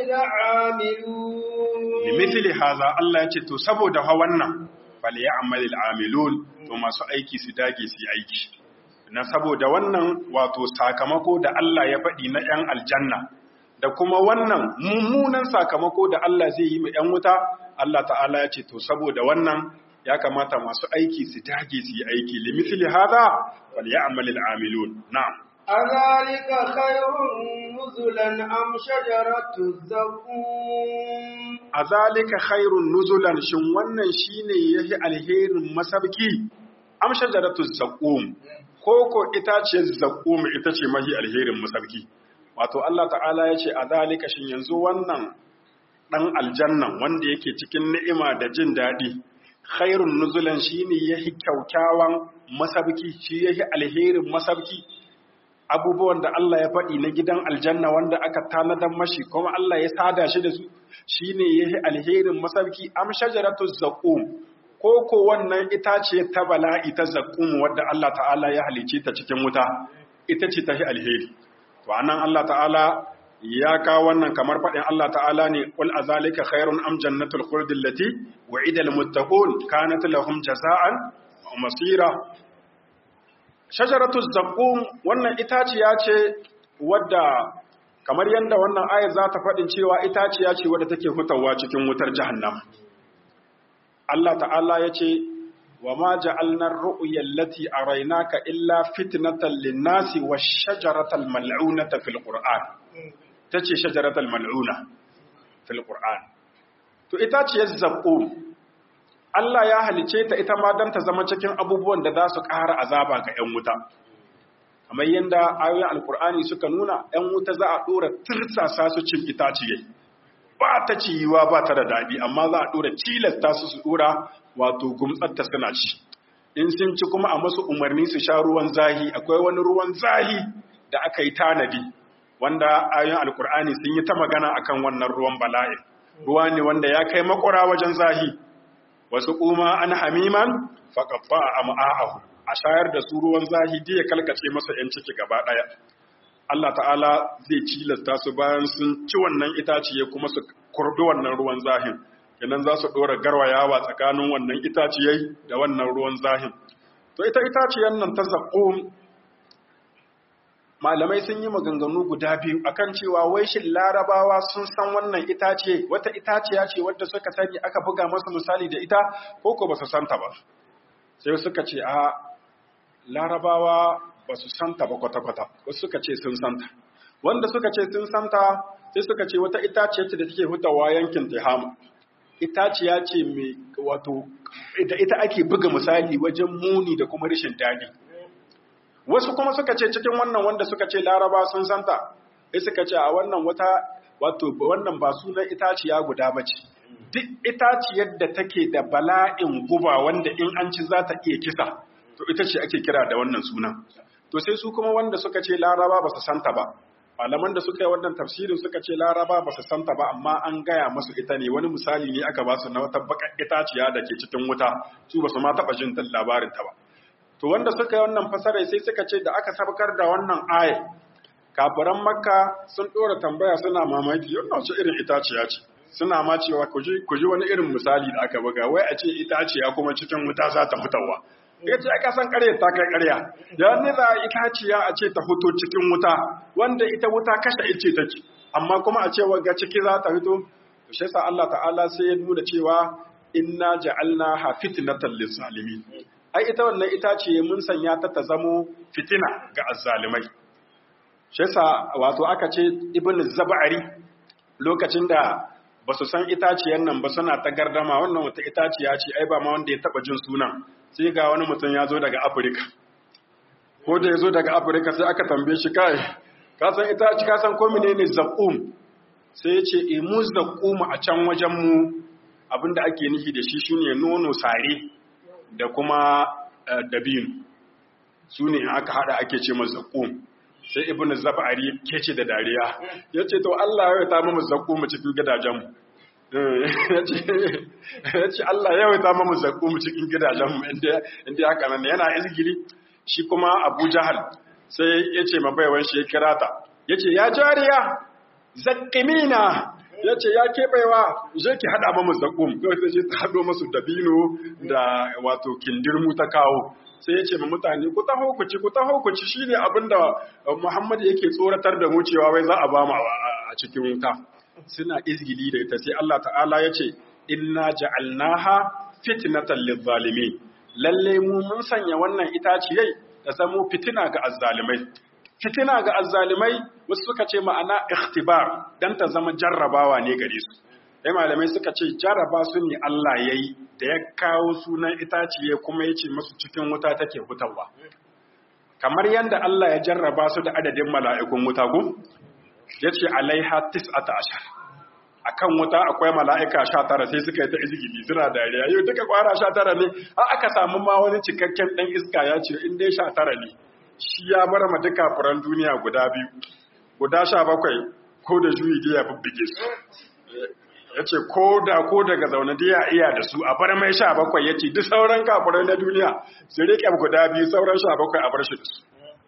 al'amilun limithli hadha Allah ya ce to saboda ha wannan falyamal al'amilun to masu aiki su dage su yi aiki na saboda wannan wato sakamako da Allah ya faɗi na ‘yan aljanna da kuma wannan mummunan sakamako da Allah zai yi ma ‘yan wuta, Allah ta'ala ya ce, To, saboda wannan ya kamata masu aiki su dage su yi aiki, limitili haza, wal ya amalil amilun, na'am. أذلك خير نزلا أم شجرة الزقوم Azalika khairun nuzulan shin wannan shine yahi alherin masabki am shajaratu zaqum koko itaciyar zaƙum ita ce mahi alherin masarki wato Allah ta'ala ya ce a zalika shin yanzu wannan ɗan aljannan wanda yake cikin ni'ima da jin daɗi khairun nuzulan shi ne ya yi kyaukyawan masarki shi ya yi alherin masarki abubuwan da Allah ya faɗi na gidan aljanna wanda aka tanadar mashi kuma Allah ya sada shi da su shi ne ya yi alherin masarki am shajaratu zaƙum ko ko wannan itace ta bala'i ta zakkum wadda Allah ta'ala ya halice ta cikin wuta ita ce ta alheri to anan Allah ta'ala ya kawo wannan kamar faɗin Allah ta'ala ne qul azalika khairun am jannatul khuldi allati wa'ida lil muttaqun kanat lahum jaza'an wa masira shajaratu zakkum wannan itaciya ce wadda kamar yadda wannan ayar za ta faɗin cewa itaciya ce wadda take hutawa cikin wutar jahannama Allah ta'ala ya ce, wa ma ja'alnar ru'uyar lati a rainaka illa fitnatan linnasi wa shajaratal mal'unata fil Qur'an. Ta ce shajaratal mal'una fil Qur'an. To ita ce zaƙo, Allah ya halice ta ita ma don ta zama cikin abubuwan da za su ƙara azaba ga ‘yan wuta. Kamar yadda ayoyin Alƙur'ani suka nuna, ‘yan wuta za a ɗora tirsasa su cin itaciyai. ba ta ciyiwa ba ta da daɗi amma za a ɗora cilasta su su ɗora wato gumtsatta suna ci in sun ci kuma a masu umarni su sha ruwan zahi akwai wani ruwan zahi da aka yi tanadi wanda ayoyin alkur'ani sun yi ta magana akan wannan ruwan bala'i ruwa ne wanda ya kai makura wajen zahi wasu kuma an hamiman faƙaɓa a ma'a'ahu a shayar da su ruwan zahi ya kalkace masa 'yan ciki gaba ɗaya Allah ta'ala zai cilasta su bayan sun ci wannan itaciye kuma su kurbi wannan ruwan zahin kenan za su ɗora garwayawa tsakanin wannan itaciyai da wannan ruwan zahin to ita itaciyar nan ta zaƙo malamai sun yi maganganu guda biyu akan cewa wai shin larabawa sun san wannan itace wata itaciya ce wadda suka sani aka buga masa misali da ita ko ko ba su santa ba sai suka ce a larabawa ba su santa ba kwata-kwata wasu suka ce sun santa wanda suka ce sun santa sai suka ce wata itaciya ce da take hutawa yankin tehama itaciya ce mai wato da ita ake buga misali wajen muni da kuma rashin daɗi wasu kuma suka ce cikin wannan wanda suka ce laraba sun santa sai suka ce a wannan wata wato wannan ba sunan itaciya guda ba ce duk itaciyar da take da bala'in guba wanda in an ci za ta iya kisa to ita ce ake kira da wannan sunan to sai su kuma wanda suka ce laraba ba su santa ba malaman da suka yi wannan tafsirin suka ce laraba ba su santa ba amma an gaya masu ita ne wani misali ne aka ba su na wata bakar itaciya da ke cikin wuta su ba su ma taɓa jin labarin ta ba to wanda suka yi wannan fasarai sai suka ce da aka sabkar da wannan aya kafiran makka sun ɗora tambaya suna mamaki wannan wace irin itaciya ce suna ma cewa ku ji wani irin misali da aka buga wai a ce itaciya kuma cikin wuta za ta fitowa ya ce aka san ƙarya ta kai ƙarya da ni za itaciya a ce ta fito cikin wuta wanda ita wuta kashe ice take amma kuma a ce wanga ciki za ta fito to shi yasa Allah ta'ala sai ya nuna cewa inna ja'alna fitnatan lis-salimin ai ita wannan itaciye mun sanya ta ta zamo fitina ga azzalimai shi yasa wato aka ce ibn zab'ari lokacin da ba su san itaciyar nan ba suna ta gardama wannan wata itaciya ce ai ba ma wanda ya taba jin sunan sai ga wani mutum ya zo daga afirka ko da ya zo daga afirka sai aka tambaye shi kai ka san itaci ka san ko menene zaqqum sai ya ce e mu zaqqum a can wajen mu abinda ake nufi da shi shine nono sare da kuma dabino su ne aka hada ake ce masa zaqqum sai ibnu zabari kece da dariya yace to Allah ya ta mu zaqqum cikin gidajen mu ya ce Allah ya waita mamu zaƙo mu cikin gidajenmu inda haka nan yana izgili shi kuma Abu Jahal sai ya ce mabaiwan shi ya kira ta ya ce ya jariya zaƙimina ya ce ya keɓewa je ki haɗa mamu zaƙo kawai sai ce ta haɗo masu dabino da wato kindirmu ta kawo sai ya ce ma mutane ku taho ku ci ku taho ku ci shine abin da Muhammad yake tsoratar da mu cewa wai za a ba mu a cikin wuta suna izgili da ita sai Allah ta'ala ya ce inna ja'alnaha fitnatan lizalimin lalle mu mun sanya wannan itaciyai ta zamo fitina ga azzalimai fitina ga azzalimai wasu suka ce ma'ana ikhtibar dan ta zama jarrabawa ne gare su dai malamai suka ce jarraba su ne Allah yayi da ya kawo sunan itaciye kuma yace musu cikin wuta take hutawa kamar yanda Allah ya jarraba su da adadin mala'ikun wuta go yace alaiha tis'ata ashar akan wuta akwai mala'ika sha tara sai suka yi ta izgili suna dariya yau duka kwara sha tara ne a aka samu ma wani cikakken ɗan iska ya ce in dai sha tara ne shi ya bar ma duka furan duniya guda biyu guda sha bakwai ko da juyi da ya bubbuge su ya ce ko da ko daga zaune da ya iya da su a bar mai sha bakwai ya ce duk sauran kafuran na duniya su riƙe guda biyu sauran sha bakwai a bar shi da su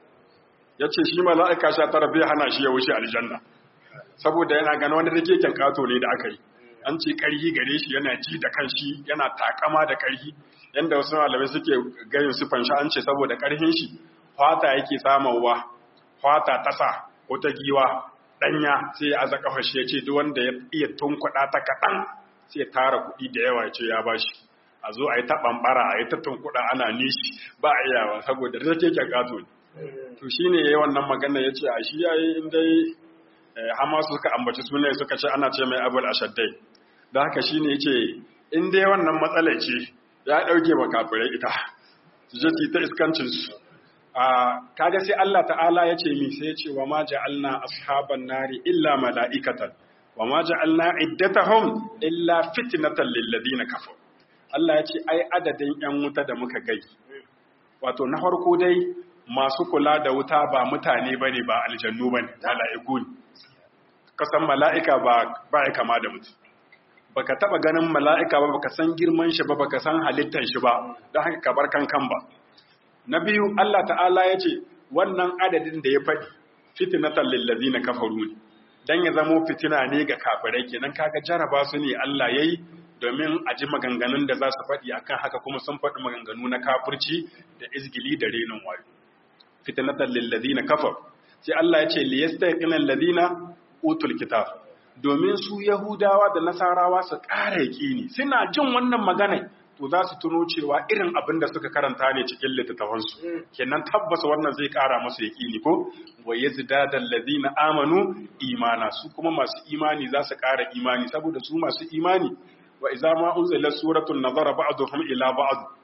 ya ce shi mala'ika sha tara bai hana shi ya wuce aljanna saboda yana gano wanda take kyan kato ne da aka yi an ce karhi gare shi yana ji da kanshi yana takama da karhi yanda wasu malamai suke gayin su fanshi an ce saboda karhin shi fata yake samawa fata tasa ko ta giwa danya sai ya aza kafa shi ya ce duk wanda ya iya tunkuɗa ta kaɗan sai ya tara kuɗi da yawa ya ce ya bashi a zo a yi ta ɓamɓara a yi ta tunkuɗa ana nishi ba a iyawa saboda da take kyan kato ne to shine yayi wannan magana ya ce a shi yayi in dai Hama suka ambaci sune suka ce ana ce mai abul ashaddai da haka shine yace in dai wannan matsala ce ya dauke wa kafirai ita su je su ta iskancin su a kaga sai Allah ta'ala yace mi sai yace wa ma ja'alna ashaban nari illa mala'ikatan wa ma ja'alna iddatahum illa fitnatan lil ladina kafaru Allah yace ai adadin yan wuta da muka gai wato na farko dai masu kula da wuta ba mutane bane ba aljannu bane mala'iku ne kasan mala'ika ba ba ya kama da mutum baka taba ganin mala'ika ba baka san girman shi ba baka san halittar shi ba don haka ka bar kankan ba na biyu Allah ta'ala ya ce wannan adadin da ya faɗi fitnatan lil ladina kafaru ne dan ya zamo fitina ne ga kafirai kenan kaga jaraba su ne Allah yayi domin a ji maganganun da za su faɗi akan haka kuma sun faɗi maganganu na kafirci da izgili da renin wayo fitnatan lil ladina kafaru sai Allah ya ce liyastaqina alladhina utul kitab domin su yahudawa da nasarawa su ƙara yaƙini suna jin wannan magana to za su tuno cewa irin abin da suka karanta ne cikin littattafansu kenan tabbas wannan zai ƙara masu yaƙini ko wa yazdada alladhina amanu imana su kuma masu imani za su ƙara imani saboda su masu imani wa idza ma unzila suratun nazara ba'dhum ila ba'd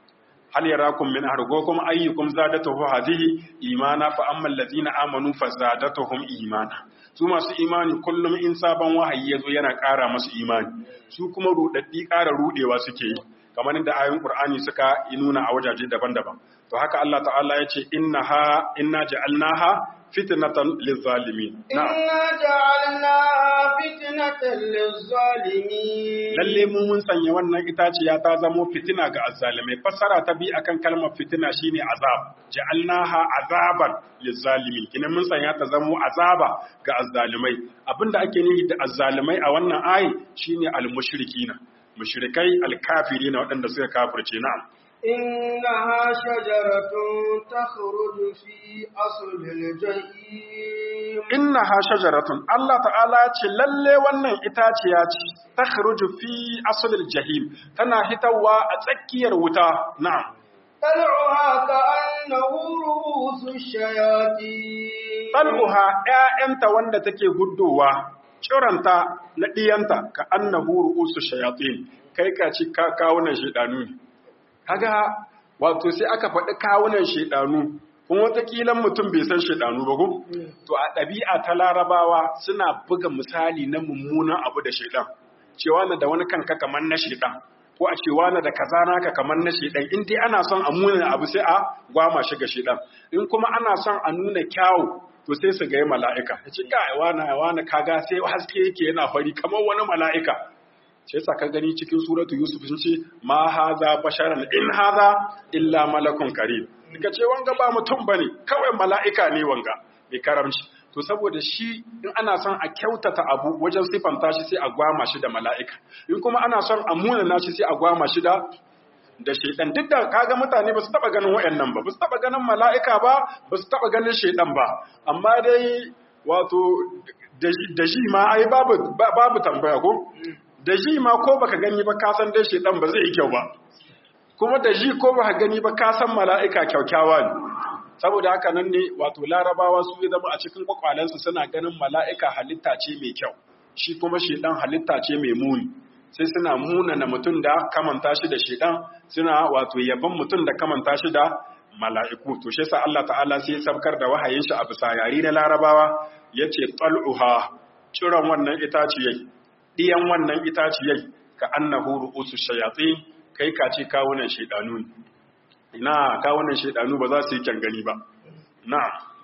hal yarakum min argo kuma ayyukum zadatuhu hadhihi imana fa amma allazina amanu fa zadatuhum imana su masu imani kullum in sabon wahayi yazo yana ƙara masu imani su kuma rudaddi ƙara rudewa suke yi kamar inda ayoyin Qur'ani suka yi nuna a wajaje daban-daban to haka Allah ta'ala ya ce innaha inna ja'alnaha fitnatan lizzalimin inna ja'alnaha fitnatan lizzalimin lalle mu mun sanya wannan itaciya ta zamo fitina ga azzalimai fassara ta bi akan kalmar fitina shine azab ja'alnaha azaban lizzalimin kina mun sanya ta zamo azaba ga azzalimai abinda ake nufi da azzalimai a wannan ayi shine almushrikina mushrikai alkafirina waɗanda suka kafirce na'am إنها شجرة تخرج في أصل الجحيم إنها شجرة الله تعالى ce lalle wannan itaciya ce takhruju fi asl al-jahim tana hitawa a tsakiyar wuta na'am طلعها كأنه رؤوس الشياطين tal'uha ƴaƴanta wanda take guddowa ciranta na diyanta ka annahu ru'usu shayatin kai ka ci kawunan shedanu ne kaga wato sai aka faɗi kawunan shaidanu kuma wataƙila mutum bai san shaidanu ba ko to a ɗabi'a ta larabawa suna buga misali na mummunan abu da shaidan cewa na da wani kanka kamar na shaidan ko a cewa na da kaza naka kamar na shaidan in dai ana son a muna abu sai a gwama shi ga shaidan in kuma ana son a nuna kyawu to sai su ga mala'ika ya ce ga wani wani kaga sai haske yake yana fari kamar wani mala'ika sai sa ka gani cikin suratu yusuf sun ce ma haza basharan in haza illa malakun karim daga ce wanga ba mutum bane kawai mala'ika ne wanga mai karamci to saboda shi in ana son a kyautata abu wajen sifanta shi sai a gwama shi da mala'ika in kuma ana son a munana shi sai a gwama shi da da shaidan duk da kaga mutane ba su taba ganin wayannan ba ba su taba ganin mala'ika ba ba su taba ganin shaidan ba amma dai wato da shi ma ai babu babu tambaya ko da ji ma ko baka gani ba ka san dai shedan ba zai yi kyau ba kuma da ji ko baka gani ba ka san mala'ika kyaukyawa ne saboda haka nan ne wato larabawa su zama a cikin kwakwalensu suna ganin mala'ika halitta ce mai kyau shi kuma shedan halitta ce mai muni sai suna munana mutum da kamanta shi da shedan suna wato yaban mutum da kamanta shi da mala'iku to shi yasa Allah ta'ala sai ya sabkar da wahayin shi a bisa yari na larabawa yace tal'uha ciran wannan itaciyai ɗiyan wannan itaciyai ka annahu ru'usu shayatin kai ka ce kawunan shaidanu ne ina kawunan shaidanu ba za su yi gani ba na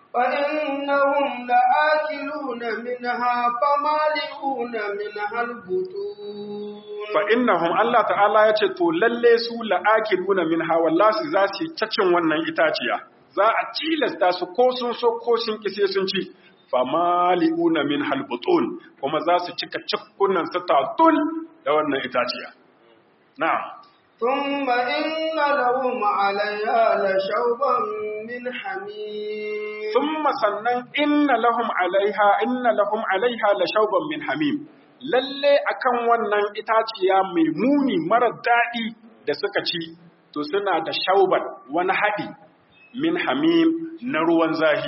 فإنهم لآكلون منها فمالئون منها البطون fa innahum Allah ta'ala ya ce to lalle su la'akiluna minha wallahi za su yi cacin wannan itaciya za a tilasta su ko sun so ko sun kise sun ci famali'una min halbutun kuma za su cika cikkunan su tatul da wannan itaciya na'am ثم إن لهم عليها لشوبا من حميم thumma sannan inna lahum alaiha inna lahum alaiha la shauban min hamim lalle akan wannan itaciya mai muni mara daɗi da suka ci to suna da shauban wani haɗi min hamim na ruwan zahi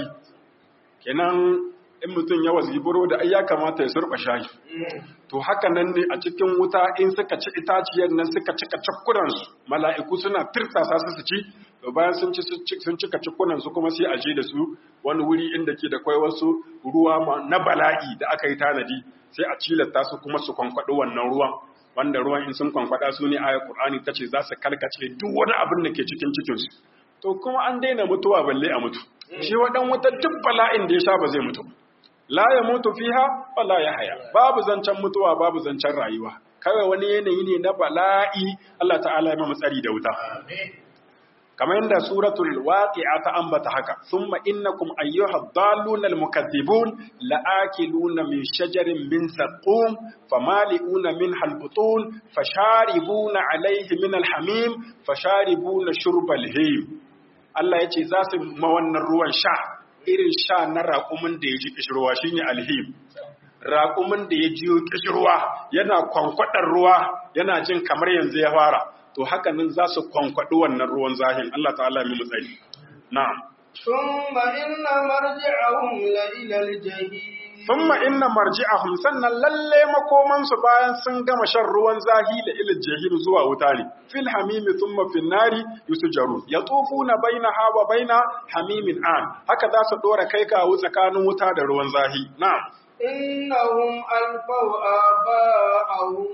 kenan in mutum ya waziburo da ai ya kamata ya surba shayi to haka nan ne a cikin wuta in suka ci itaciyar nan suka cika cakkunan su mala'iku suna tirsasa su su ci to bayan sun ci sun cika cakkunan su kuma sai a je da su wani wuri inda ke da kwai wasu ruwa na bala'i da aka yi tanadi sai a cilata su kuma su kwankwaɗi wannan ruwan wanda ruwan in sun kwankwada su ne ayat qur'ani tace za su karkace duk wani abin da ke cikin cikin su to kuma an daina mutuwa balle a mutu shi wadan wata duk bala'in da ya sha ba zai mutu la ya mutu fiha wala ya haya babu zancen mutuwa babu zancen rayuwa kawai wani yanayi ne na bala'i Allah ta'ala ya tsari da wuta kamar yadda suratul waqi'a ta ambata haka thumma innakum ayyuhad dallunal mukaththibun la'akiluna min shajarin min zaqum famali'una minha albutun fasharibuna alayhi min alhamim fasharibuna shurbal him Allah yace za su ma wannan ruwan sha irin sha na raƙumin da ya ji ƙishirwa shi ne alhim raƙumin da ya jiyo ƙishirwa yana kwankwaɗar ruwa yana jin kamar yanzu ya fara to haka nan za su kwankwaɗi wannan ruwan zahin Allah ta'ala mai matsayi na'am ثم إن مرجعهم لإلى الجحيم thumma inna marji'ahum sannan lalle makoman su bayan sun gama shan ruwan zahi da ilal jahil zuwa wuta ne fil hamimi thumma fin nari yusjarun yatufuna bainaha wa baina hamimin an haka za su dora kai kawo tsakanin wuta da ruwan zahi na'am إنهم ألفوا آباءهم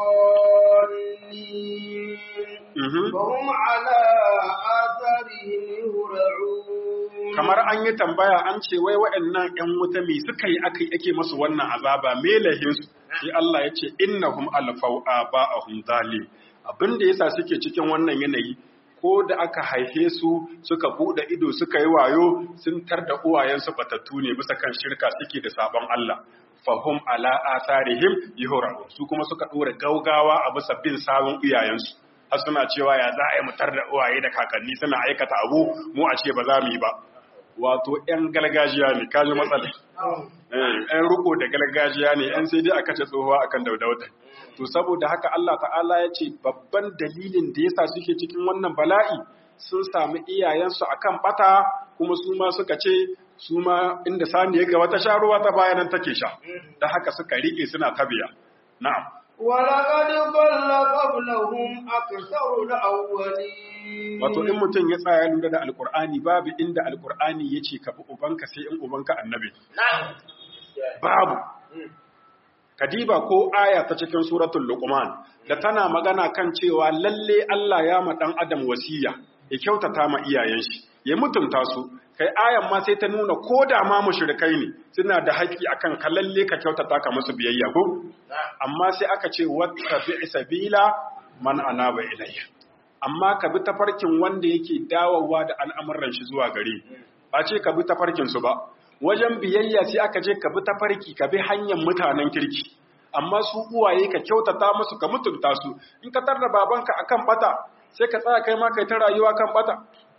ضالين وهم على آثارهم يهرعون kamar an yi tambaya an ce wai waɗannan ‘yan wuta me suka yi aka ake masu wannan azaba me lahinsu sai Allah ya ce innahum alfau aba'ahum zalim abin da yasa suke cikin wannan yanayi ko da aka haife su suka bude ido suka yi wayo sun tar da uwayensu batattu ne bisa kan shirka suke da sabon Allah fahum ala atharihim yuhraun su kuma suka dora gaugawa a bisa bin sabon iyayensu har suna cewa ya za a yi mutar da uwaye da kakanni suna aikata abu mu a ce ba za mu yi ba wato ‘yan gargajiya ne, kaji matsala. ‘Yan riko da gargajiya ne, ‘yan sai dai aka ce tsohuwa akan daudauta. To, saboda haka Allah ta'ala ya ce babban dalilin da yasa suke cikin wannan bala'i sun sami iyayensu akan bata kuma su ma suka ce su ma inda sani ya gaba ta sha ruwa ta bayanan take sha. Da haka suka riƙe suna tabiya. Na'am. ولقد ضل قبلهم أكثر الأولين Wato in mutum ya tsaya lura da Alƙur'ani babu inda Alƙur'ani ya ce ka bi ubanka sai in ubanka annabi. Babu. Kadiba ko aya ta cikin suratul Luqman da tana magana kan cewa lalle Allah ya ma dan Adam wasiya ya kyautata ma iyayen shi ya mutunta su kai ayan ma sai ta nuna ko da ma mushrikai ne suna da haƙƙi akan ka lalle ka kyautata ka musu biyayya ko amma sai aka ce wattabi sabila man anaba ilayya amma ka bi tafarkin wanda yake dawowa da al'amuran shi zuwa gare ba ce ka bi tafarkin su ba wajen biyayya sai aka je ka bi tafarki ka bi hanyar mutanen kirki amma su uwaye ka kyautata musu ka mutunta su in ka tarda babanka akan bata sai ka tsaya kai ma kai ta rayuwa kan bata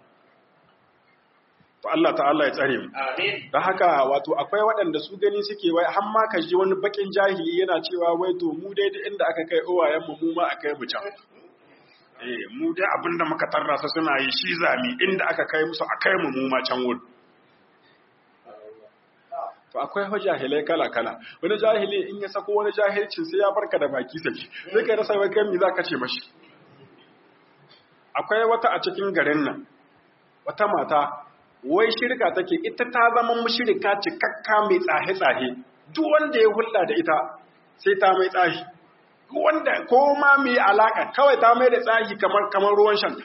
to Allah ta'ala ya tsare mu Amin. da haka wato akwai waɗanda su gani suke wai har ma ka ji wani bakin jahili yana cewa wai to mu dai da inda aka kai uwayen mu mu ma akai mu can eh mu dai abinda muka tarra su suna yi shi zami inda aka kai musu akai mu mu ma can wurin to akwai fa jahilai kala kala wani jahili in ya sako wani jahilcin sai ya barka da baki saki sai kai rasa wai kai me zaka ce mashi akwai wata a cikin garin nan wata mata wai shirka take ita ta zama mushrika cikakka mai tsahe-tsahe duk wanda ya hulɗa da ita sai ta mai tsahi duk wanda ko ma mai alaka kawai ta mai da tsahi kamar kamar ruwan shanta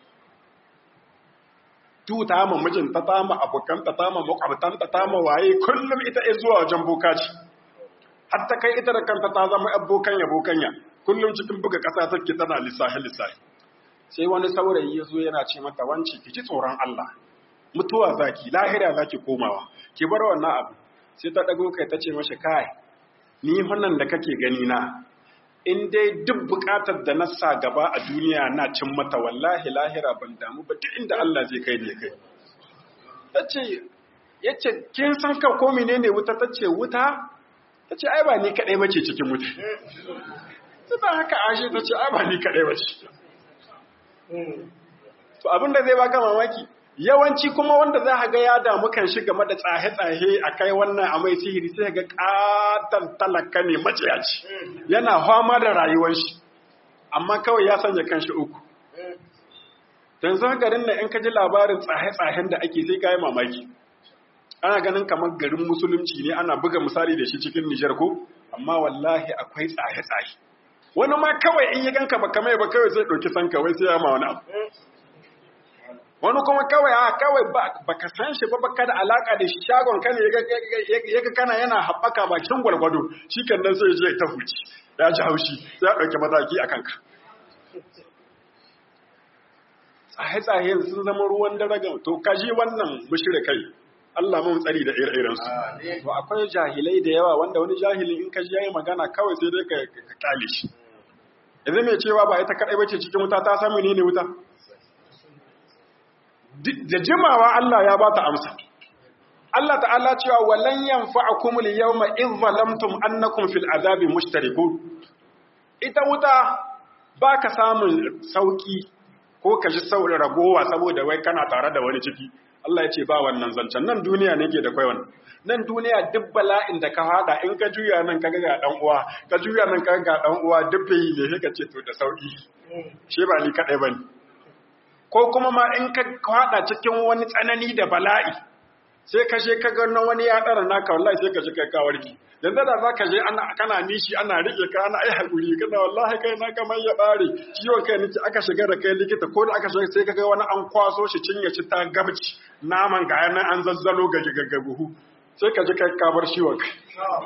tu ta ma mijinta ta ma abokanta ta ma makwabtanta ta ma waye kullum ita ya zuwa wajen bokaci har ta kai ita da kanta ta zama abokanya bokanya kullum cikin buga ƙasa take tana lissahi lissahi sai wani saurayi ya zo yana ce mata wance ki ji tsoron Allah mutuwa zaki lahira zaki komawa ki bar wannan abu sai ta dago kai ta ce mashi kai ni wannan da kake gani na in dai duk bukatar da na sa gaba a duniya na cin mata wallahi lahira ban damu ba duk inda Allah zai kai ne kai tace yace kin san ka ko menene wuta tace wuta tace ai ba ni kadai bace cikin wuta ta haka ashe tace ai ba ni kadai bace to abinda zai baka mamaki yawanci kuma wanda za ka ga ya damu kan shi game da tsahe-tsahe a kai wannan a mai sihiri sai ga katon talaka ne maciyaci yana fama da rayuwar shi amma kawai ya sanya kan shi uku yanzu garin nan in ka ji labarin tsahe-tsahen da ake sai kayi mamaki ana ganin kamar garin musulunci ne ana buga misali da shi cikin nijar ko amma wallahi akwai tsahe-tsahe wani ma kawai in yi ganka ba kamar ba kawai zai ɗauki sanka wai sai ya ma wani abu wani kuma kawai a kawai ba ka san shi ba baka da alaka da shi shagon ka ne ya ga kana yana haɓaka bakin gwargwado shi kan nan sai je ta huci ya ji haushi sai ya ɗauki mataki a kanka tsaye-tsaye sun zama ruwan daraga to kaji wannan kai. Allah mun tsari da ire-iren su to akwai jahilai da yawa wanda wani jahilin in ka ji yayi magana kawai sai dai ka kale shi yanzu mai cewa ba ita kadai bace cikin wuta ta san menene wuta da jimawa Allah ya ba ta amsa. Allah ta'ala cewa walan yanfa'akum al-yawma idh zalamtum annakum fil azabi mushtarikun. Ita wuta baka samun sauki ko ka ji saurin ragowa saboda wai kana tare da wani ciki Allah ya ce ba wannan zancen nan duniya ne ke da kwai wannan nan duniya duk bala'in da ka hada in ka juya nan ka ga dan uwa ka juya nan ka ga dan uwa duk bai ne sai ka ce to da sauki shi ba ni kadai bane ko kuma ma in ka hada cikin wani tsanani da bala'i sai ka je ka ga wani ya dara naka wallahi sai ka je kai ka warki yanzu da za ka je ana kana nishi ana rike ka ana ai hakuri kana wallahi kai na kamar ya bare ciwon kai nake aka shiga da kai likita ko da aka shiga sai ka ga wani an kwaso shi cinye shi ta gabci naman ga yana an zazzalo ga gaggabuhu sai ka ji kai ka bar ciwon kai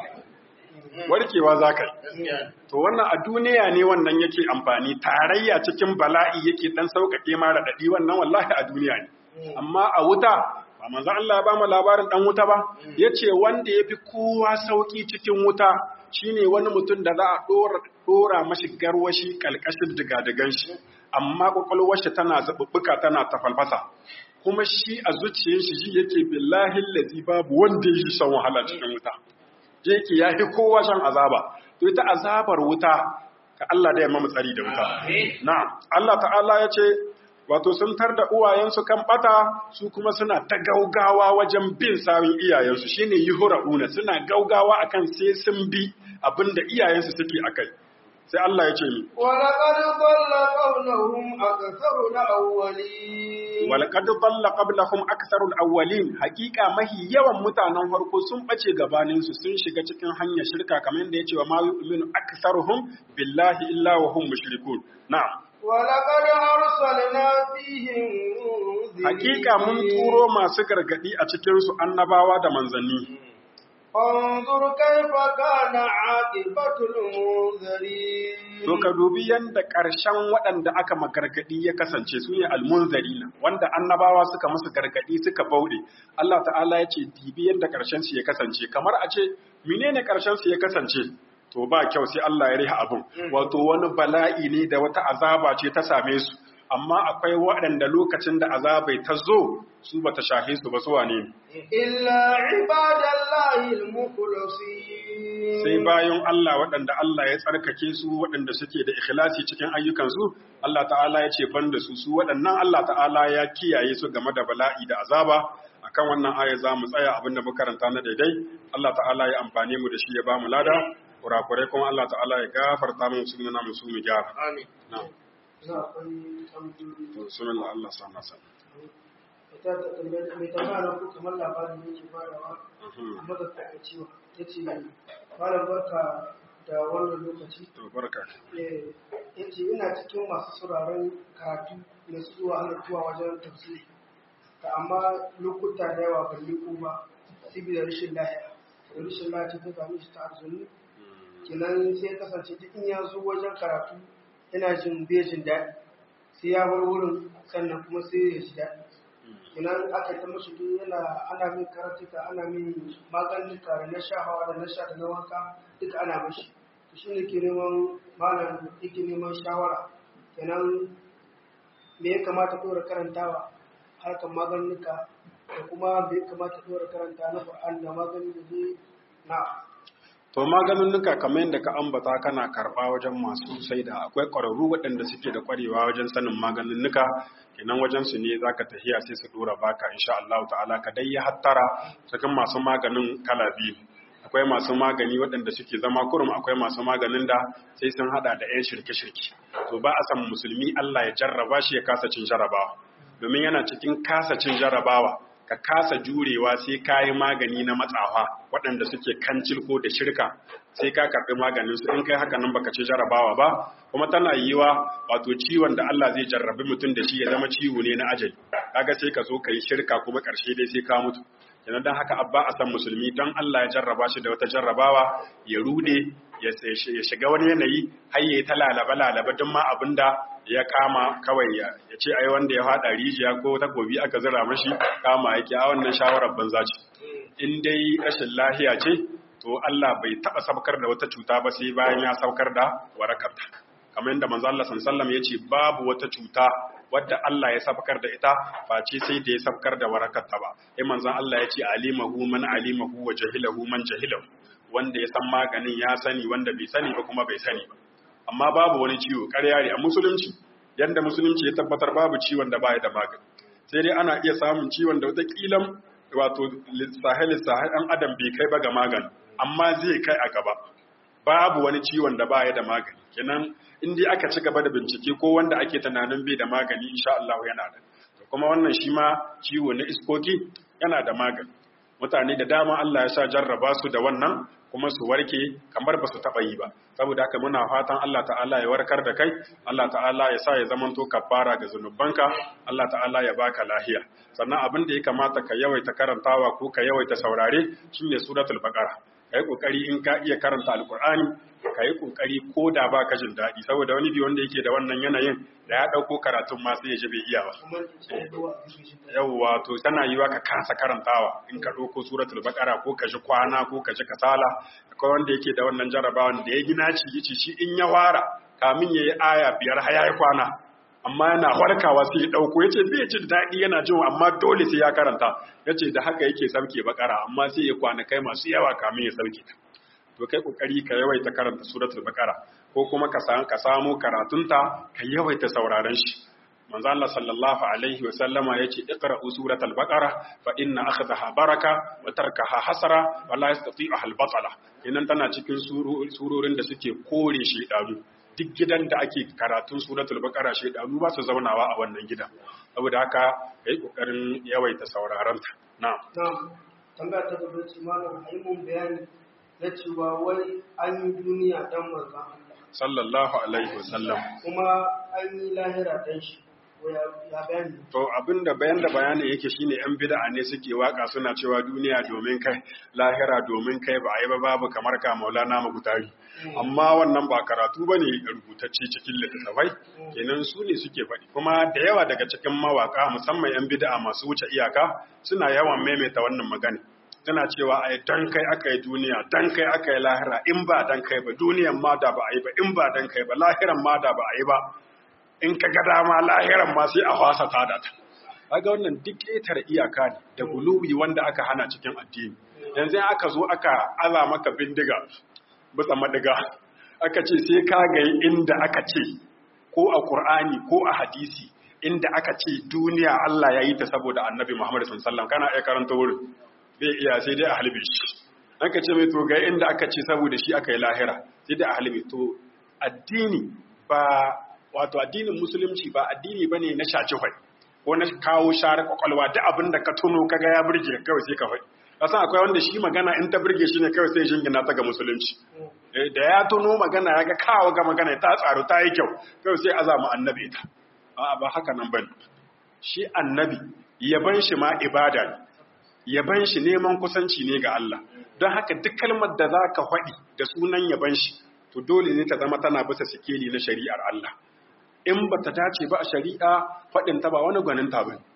warkewa za ka yi to wannan a duniya ne wannan yake amfani tarayya cikin bala'i yake dan sauƙaƙe ma raɗaɗi wannan wallahi a duniya ne amma a wuta ba manzo Allah ya ba mu labarin dan wuta ba yace wanda yafi kowa sauki cikin wuta shine wani mutum da za a dora dora mashi garwashi kalkashin digadigan shi amma kokolwar shi tana zabubbuka tana tafalfasa kuma shi a zuciyar shi shi yake billahi allazi babu wanda yake son wahala cikin wuta yake yafi kowa shan azaba to ita azabar wuta ka Allah da ya mamu tsari da wuta na'am Allah ta'ala yace wato sun tar da uwayensu kan bata su kuma suna ta gaugawa wajen bin sawun iyayensu shine yuhra'una suna gaugawa akan sai sun bi abinda iyayensu suke akai sai Allah ya ce ni ولقد ضل قبلهم أكثر الأولين walaqad dalla qablahum aktharul awwalin haqiqa mahi yawan mutanen farko sun bace gabanin su sun shiga cikin hanyar shirka kamar yadda yace wa ma yu'minu aktharuhum billahi illa wa hum mushrikun na'am ولقد أرسلنا فيهم منذرين Hakika mun turo masu gargadi a cikinsu annabawa da manzanni. فانظر كيف كان عاقبة المنذرين To ka dubi yadda ƙarshen waɗanda aka magargadi ya kasance su ne almunzarina wanda annabawa suka musu gargadi suka bauɗe. Allah ta'ala ya ce dibi yadda ƙarshen su ya kasance kamar a ce menene ƙarshen su ya kasance to ba kyau sai Allah ya riha abin wato wani bala'i ne da wata azaba ce ta same su amma akwai waɗanda lokacin da azabai ta zo su bata shahe su ba su wane ne إلا عباد الله المخلصين sai bayan Allah waɗanda Allah ya tsarkake su waɗanda suke da ikhlasi cikin ayyukansu Allah ta'ala ya ce ban da su su waɗannan Allah ta'ala ya kiyaye su game da bala'i da azaba akan wannan aya za mu tsaya abin da muka karanta na daidai Allah ta'ala ya amfane mu da shi ya ba mu lada kurakurai kuma Allah ta'ala ya gafarta mu su nuna mu su mu gyara آمين na'am za akwai tambayoyi to sunan Allah sa masa ita ta tambayar mai tambaya na ko kamar labarin yake farawa amma da ta cewa ta ce malam barka da wannan lokaci to barka Eh, ya ce ina cikin masu sauraron karatu na zuwa halartuwa wajen tafsiri ta amma lokuta da yawa ban liko ba saboda rashin lahiya da rashin lahiya ta same shi ta arzuni kenan sai ya kasance duk in ya zo wajen karatu yana jin bai jin daɗi sai ya bar wurin sannan kuma sai ya ji daɗi kenan aka ta mashi duk yana ana min karatuka ana min maganuka da na shahawa da na sha da na wanka duka ana mashi to shi ne ke neman malam yake neman shawara kenan me ya kamata ɗora karantawa harkar maganuka da kuma me ya kamata ɗora karanta na Qur'an da magani da zai na To maganinnuka kamar yadda ka ambata kana karɓa wajen masu sai da akwai ƙwararru waɗanda suke da ƙwarewa wajen sanin maganinnuka kenan wajen su ne zaka tafiya sai su dora baka insha Allah ta'ala ka dai ya hattara cikin masu maganin kala biyu akwai masu magani waɗanda suke zama kurum akwai masu maganin da sai sun hada da yan shirke-shirke to ba a san musulmi Allah ya jarraba shi ya kasa cin jarrabawa domin yana cikin kasa cin jarrabawa ka kasa jurewa sai ka yi magani na matsawa waɗanda suke kancil ko da shirka sai ka karɓi maganin su in kai haka nan baka ci jarabawa ba kuma tana yiwa wato ciwon da Allah zai jarrabi mutum da shi ya zama ciwo ne na ajali kaga sai ka zo ka yi shirka kuma ƙarshe dai sai ka mutu kenan dan haka abba a san musulmi don Allah ya jarraba shi da wata jarrabawa ya rude ya shiga wani yanayi har ya yi ta lalaba lalaba don ma abinda ya kama kawai ya ce ai wanda ya fada rijiya ko takobi aka zira mashi kama yake a wannan shawarar banza ce in dai rashin lahiya ce to Allah bai taba sabkar da wata cuta ba sai bayan ya saukar da warakarta kamar yadda manzo Allah sallallahu ya ce babu wata cuta wadda Allah ya sabkar da ita face sai da ya sabkar da warakarta ba sai manzon Allah ya ce alimahu man alimahu wa jahilahu man jahilahu wanda ya san maganin ya sani wanda bai sani ba kuma bai sani ba amma babu wani ciwo ƙarya ne a musulunci yanda musulunci ya tabbatar babu ciwon da baya da magani sai dai ana iya samun ciwon da wata kilan wato sahel sahel ɗan adam bai kai ba ga magani amma zai kai a gaba babu wani ciwon da baya da magani kenan in dai aka ci gaba da bincike ko wanda ake tunanin bai da magani insha Allah yana da kuma wannan shi ma ciwo na iskoki yana da magani mutane da dama Allah ya sa jarraba su da wannan kuma su warke kamar ba su taɓa yi ba saboda haka muna fatan Allah ta'ala ya warkar da kai Allah ta'ala ya sa ya zamanto kafara ga zunubanka Allah ta'ala ya baka lahiya sannan abin da ya kamata ka yawaita karantawa ko ka yawaita saurare shine suratul baqara kai kokari in ka iya karanta alqur'ani kai kokari ko da ba ka jin daɗi saboda wani bi wanda yake da wannan yanayin da ya ɗauko karatun ma sai ya ji bai iya ba yawwa to tana yiwa ka kasa karantawa in ka ɗauko suratul baqara ko ka ji kwana ko ka ji kasala akwai wanda yake da wannan jarabawan da ya gina ci yace shi in ya fara kamin yayi aya biyar har yayi kwana amma yana farkawa sai ya ɗauko yace bai ji daɗi yana jin amma dole sai ya karanta yace da haka yake sauke bakara amma sai ya kwana kai masu yawa kamin ya sauke ta to kai kokari ka yawaita karanta suratul baqara ko kuma ka san ka samu karatunta ka yawaita sauraron shi manzo Allah sallallahu alaihi wa sallama yace iqra'u suratul baqara fa inna akhdaha baraka wa tarkaha hasara wa la yastati'u al batala inan tana cikin surorin da suke kore shedanu duk gidan da ake karatun suratul baqara shedanu ba su zaunawa a wannan gidan saboda haka kai kokarin yawaita sauraron ta na'am na'am tambaya ta gaba ce malam ayi mun bayani na cewa wai an yi duniya dan manzon Allah sallallahu alaihi wasallam kuma an yi lahira dan shi ya bayani to abinda bayan da bayani yake shine yan bid'a ne suke waka suna cewa duniya domin kai lahira domin kai ba a yi ba babu kamar ka maulana magutari amma wannan ba karatu bane rubutacce cikin littattafai kenan su ne suke faɗi kuma da yawa daga cikin mawaka musamman yan bid'a masu wuce iyaka suna yawan maimaita wannan magana tana cewa ai dan kai aka yi duniya dan kai aka yi lahira in ba dan kai ba duniyan ma da ba a yi ba in ba dan kai ba lahiran ma da ba a yi ba in ka ga dama lahiran ma sai a fasa ta da ta kaga wannan duk ƙetare iyaka ne da guluwi wanda aka hana cikin addini yanzu aka zo aka aza maka bindiga bisa madiga aka ce sai ka ga inda aka ce ko a Qur'ani ko a hadisi inda aka ce duniya Allah ya yi ta saboda Annabi Muhammad sallallahu alaihi wasallam kana iya karanta wurin bai iya sai dai a halbe shi aka ce mai to ga inda aka ce saboda shi aka yi lahira sai dai a halbe to addini ba wato addinin musulunci ba addini bane na shaci hwai ko na kawo share kwakwalwa duk abin da ka tuno kaga ya burge kawai sai ka faɗi kasan akwai wanda shi magana in ta burge shi ne kawai sai jingina ta ga musulunci da ya tuno magana ya ga kawo ga magana ta tsaro ta yi kyau kawai sai azama annabi ta a'a ba haka nan bane shi annabi yaban shi ma ibada ne yaban shi neman kusanci ne ga Allah don haka duk kalmar da za ka faɗi da sunan yaban shi to dole ne ta zama tana bisa sikeli na shari'ar Allah in ba ta dace ba a shari'a faɗin ta ba wani gwanin ta bane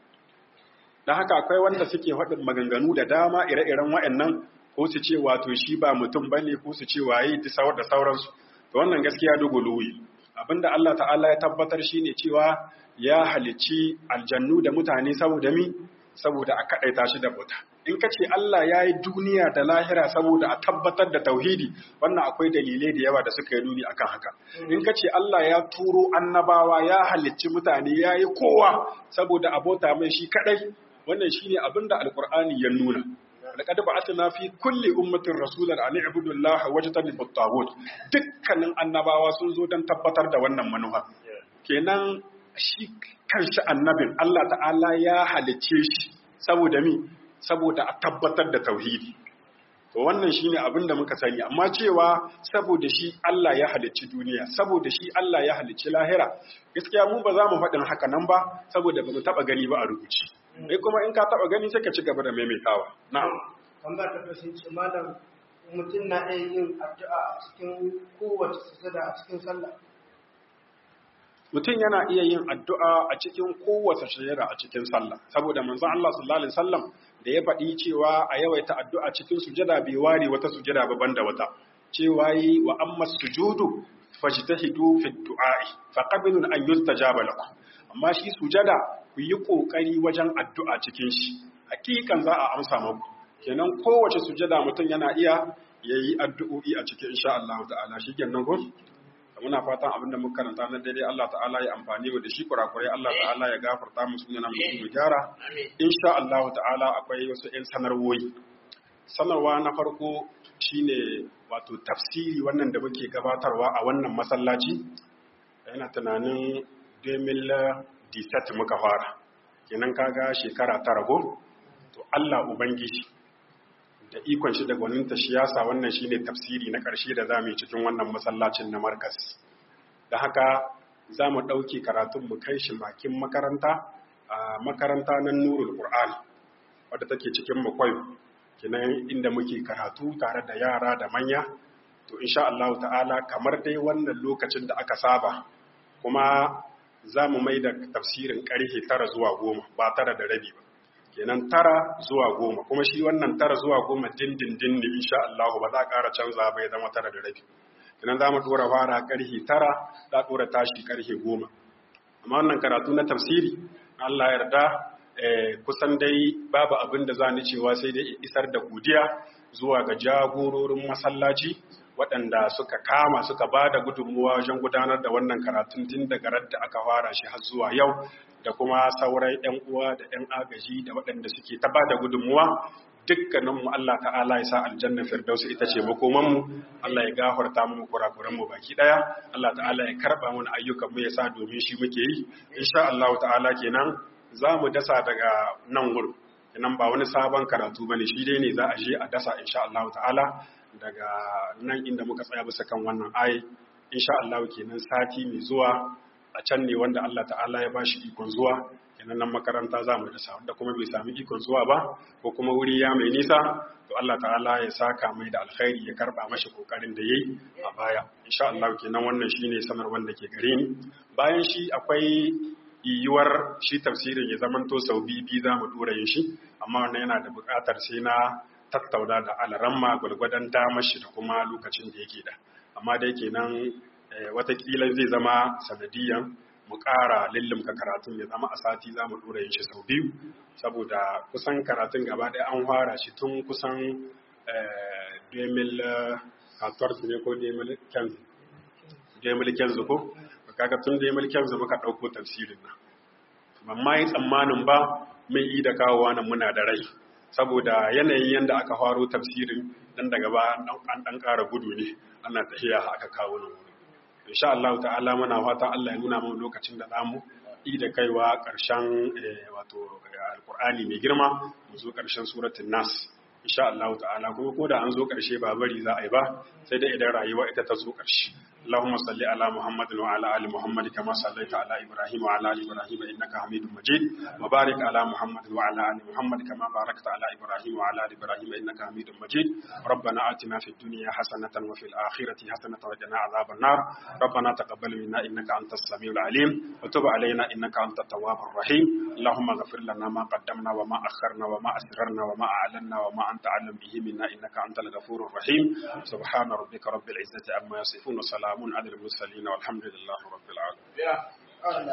don haka akwai wanda suke faɗin maganganu da dama ire-iren wa'annan ko su ce wato shi ba mutum bane ko su ce waye da sauransu to wannan gaskiya dogo luwi abinda Allah ta'ala ya tabbatar shine cewa ya halicci aljannu da mutane saboda mi saboda a kaɗaita shi da bauta in ka ce Allah ya yi duniya da lahira saboda a tabbatar da tauhidi wannan akwai dalilai da yawa da suka yi nuni akan haka in ka ce Allah ya turo annabawa ya halicci mutane ya yi kowa saboda abota mai shi kaɗai wannan shine abin da alkur'ani ya nuna laqad ba'athna fi kulli ummatin rasulan an i'budu allaha wajtanibu at-taghut dukkanin annabawa sun zo don tabbatar da wannan manufa kenan shi kanshi annabin Allah ta'ala ya halice shi saboda mi saboda a tabbatar da tauhidi to wannan shine abin da muka sani amma cewa saboda shi Allah ya halicci duniya saboda shi Allah ya halicci lahira gaskiya mu ba za mu faɗin haka nan ba saboda ba mu taɓa gani ba a rubuci sai kuma in ka taɓa gani sai ka ci gaba da maimaitawa na'am tambaya ta kasance malam mutum na iya yin addu'a a cikin kowace sujada a cikin sallah mutum yana iya yin addu'a a cikin kowace shajara a cikin sallah saboda manzon Allah sallallahu alaihi wasallam da ya faɗi cewa a yawaita addu'a cikin sujada bai ware wata sujada ba banda wata cewa yi wa amma sujudu fajtahidu fi du'a'i fa qabilu an yustajaba lakum amma shi sujada ku yi kokari wajen addu'a cikin shi hakikan za a amsa muku kenan kowace sujada mutum yana iya yayi addu'o'i a cikin insha Allah ta'ala shi kenan ko muna fatan abin da muka karanta na daidai Allah ta'ala ya amfani mu da shi kurakurai Allah ta'ala ya gafarta mu sunan mu mu gyara insha Allah ta'ala akwai wasu ƴan sanarwoyi sanarwa na farko shine wato tafsiri wannan da muke gabatarwa a wannan masallaci yana tunanin 2017 muka fara kenan kaga shekara ta rago to Allah ubangiji da ikon shi da gwaninta shi yasa wannan shine tafsiri na ƙarshe da zamu yi cikin wannan masallacin na Markas da haka zamu ɗauki karatun mu kai shi makin makaranta a makaranta nan Nurul Qur'an wadda take cikin Makwayo kenan inda muke karatu tare da yara da manya to insha Allah ta'ala kamar dai wannan lokacin da aka saba kuma za mu mai da tafsirin ƙarfe tara zuwa goma ba tara da rabi ba kenan tara zuwa goma kuma shi wannan tara zuwa goma dindindin ne insha Allah ba za a ƙara canza bai zama tara da rabi kenan za mu dora fara ƙarfe tara za a dora tashi ƙarfe goma amma wannan karatu na tafsiri Allah yarda kusan dai babu abin da za ni cewa sai dai isar da godiya zuwa ga jagororin masallaci waɗanda suka kama suka ba da gudunmuwa wajen gudanar da wannan karatun tun daga radda aka fara shi har zuwa yau da kuma sauran 'yan uwa da 'yan agaji da waɗanda suke ta ba da gudunmuwa dukkaninmu Allah ta'ala ya sa aljanna firdausu ita ce makomanmu Allah ya gafarta mu kurakuranmu baki daya Allah ta'ala ya karba mana ayyukan mu ya sa domin shi muke yi insha Allah ta'ala kenan za mu dasa daga nan gurin kenan ba wani sabon karatu bane shi dai ne za a je a dasa insha Allah ta'ala daga nan inda muka tsaya bisa kan wannan ayi insha Allah kenan sati mai zuwa a can ne wanda Allah ta'ala ya bashi ikon zuwa kenan nan makaranta za mu dasa wanda kuma bai sami ikon zuwa ba ko kuma wuri ya mai nisa to Allah ta'ala ya saka mai da alkhairi ya karba mashi kokarin da yayi a baya insha Allah kenan wannan shine sanarwar da ke gare ni bayan shi akwai yiwuwar shi tafsirin ya zamanto sau biyu za mu dora yin shi amma wannan yana da buƙatar sai na tattauna da alaramma gwalgwadon damar shi da kuma lokacin da yake da amma dai kenan watakila zai zama sanadiyan mu ƙara lullumka karatun ya zama a sati za mu ɗora yin shi sau biyu saboda kusan karatun gaba ɗaya an fara shi tun kusan 2014 ne ko 2015 ko kaga tun 2015 muka ɗauko tafsirin nan ban ma yi tsammanin ba mai yi da kawowa nan muna da rai saboda yanayin yadda aka faro tafsirin dan daga ba an dan ƙara gudu ne ana tafiya aka kawo nan insha Allah ta'ala muna fatan Allah ya nuna mu lokacin da zamu yi da kaiwa ƙarshen wato alqur'ani mai girma mu zo ƙarshen suratul nas insha Allah ta'ala kuma ko da an zo ƙarshe ba bari za a yi ba sai dai idan rayuwa ita ta zo ƙarshe اللهم صل على محمد وعلى ال محمد كما صليت على ابراهيم وعلى ال ابراهيم انك حميد مجيد وبارك على محمد وعلى ال محمد كما باركت على ابراهيم وعلى ال ابراهيم انك حميد مجيد ربنا آتنا في الدنيا حسنة وفي الآخرة حسنة وقنا عذاب النار ربنا تقبل منا انك انت السميع العليم وتب علينا انك انت التواب الرحيم اللهم اغفر لنا ما قدمنا وما اخرنا وما اسررنا وما اعلنا وما انت اعلم به منا انك انت الغفور الرحيم سبحان ربك رب العزة عما يصفون وسلام على المرسلين والحمد لله رب العالمين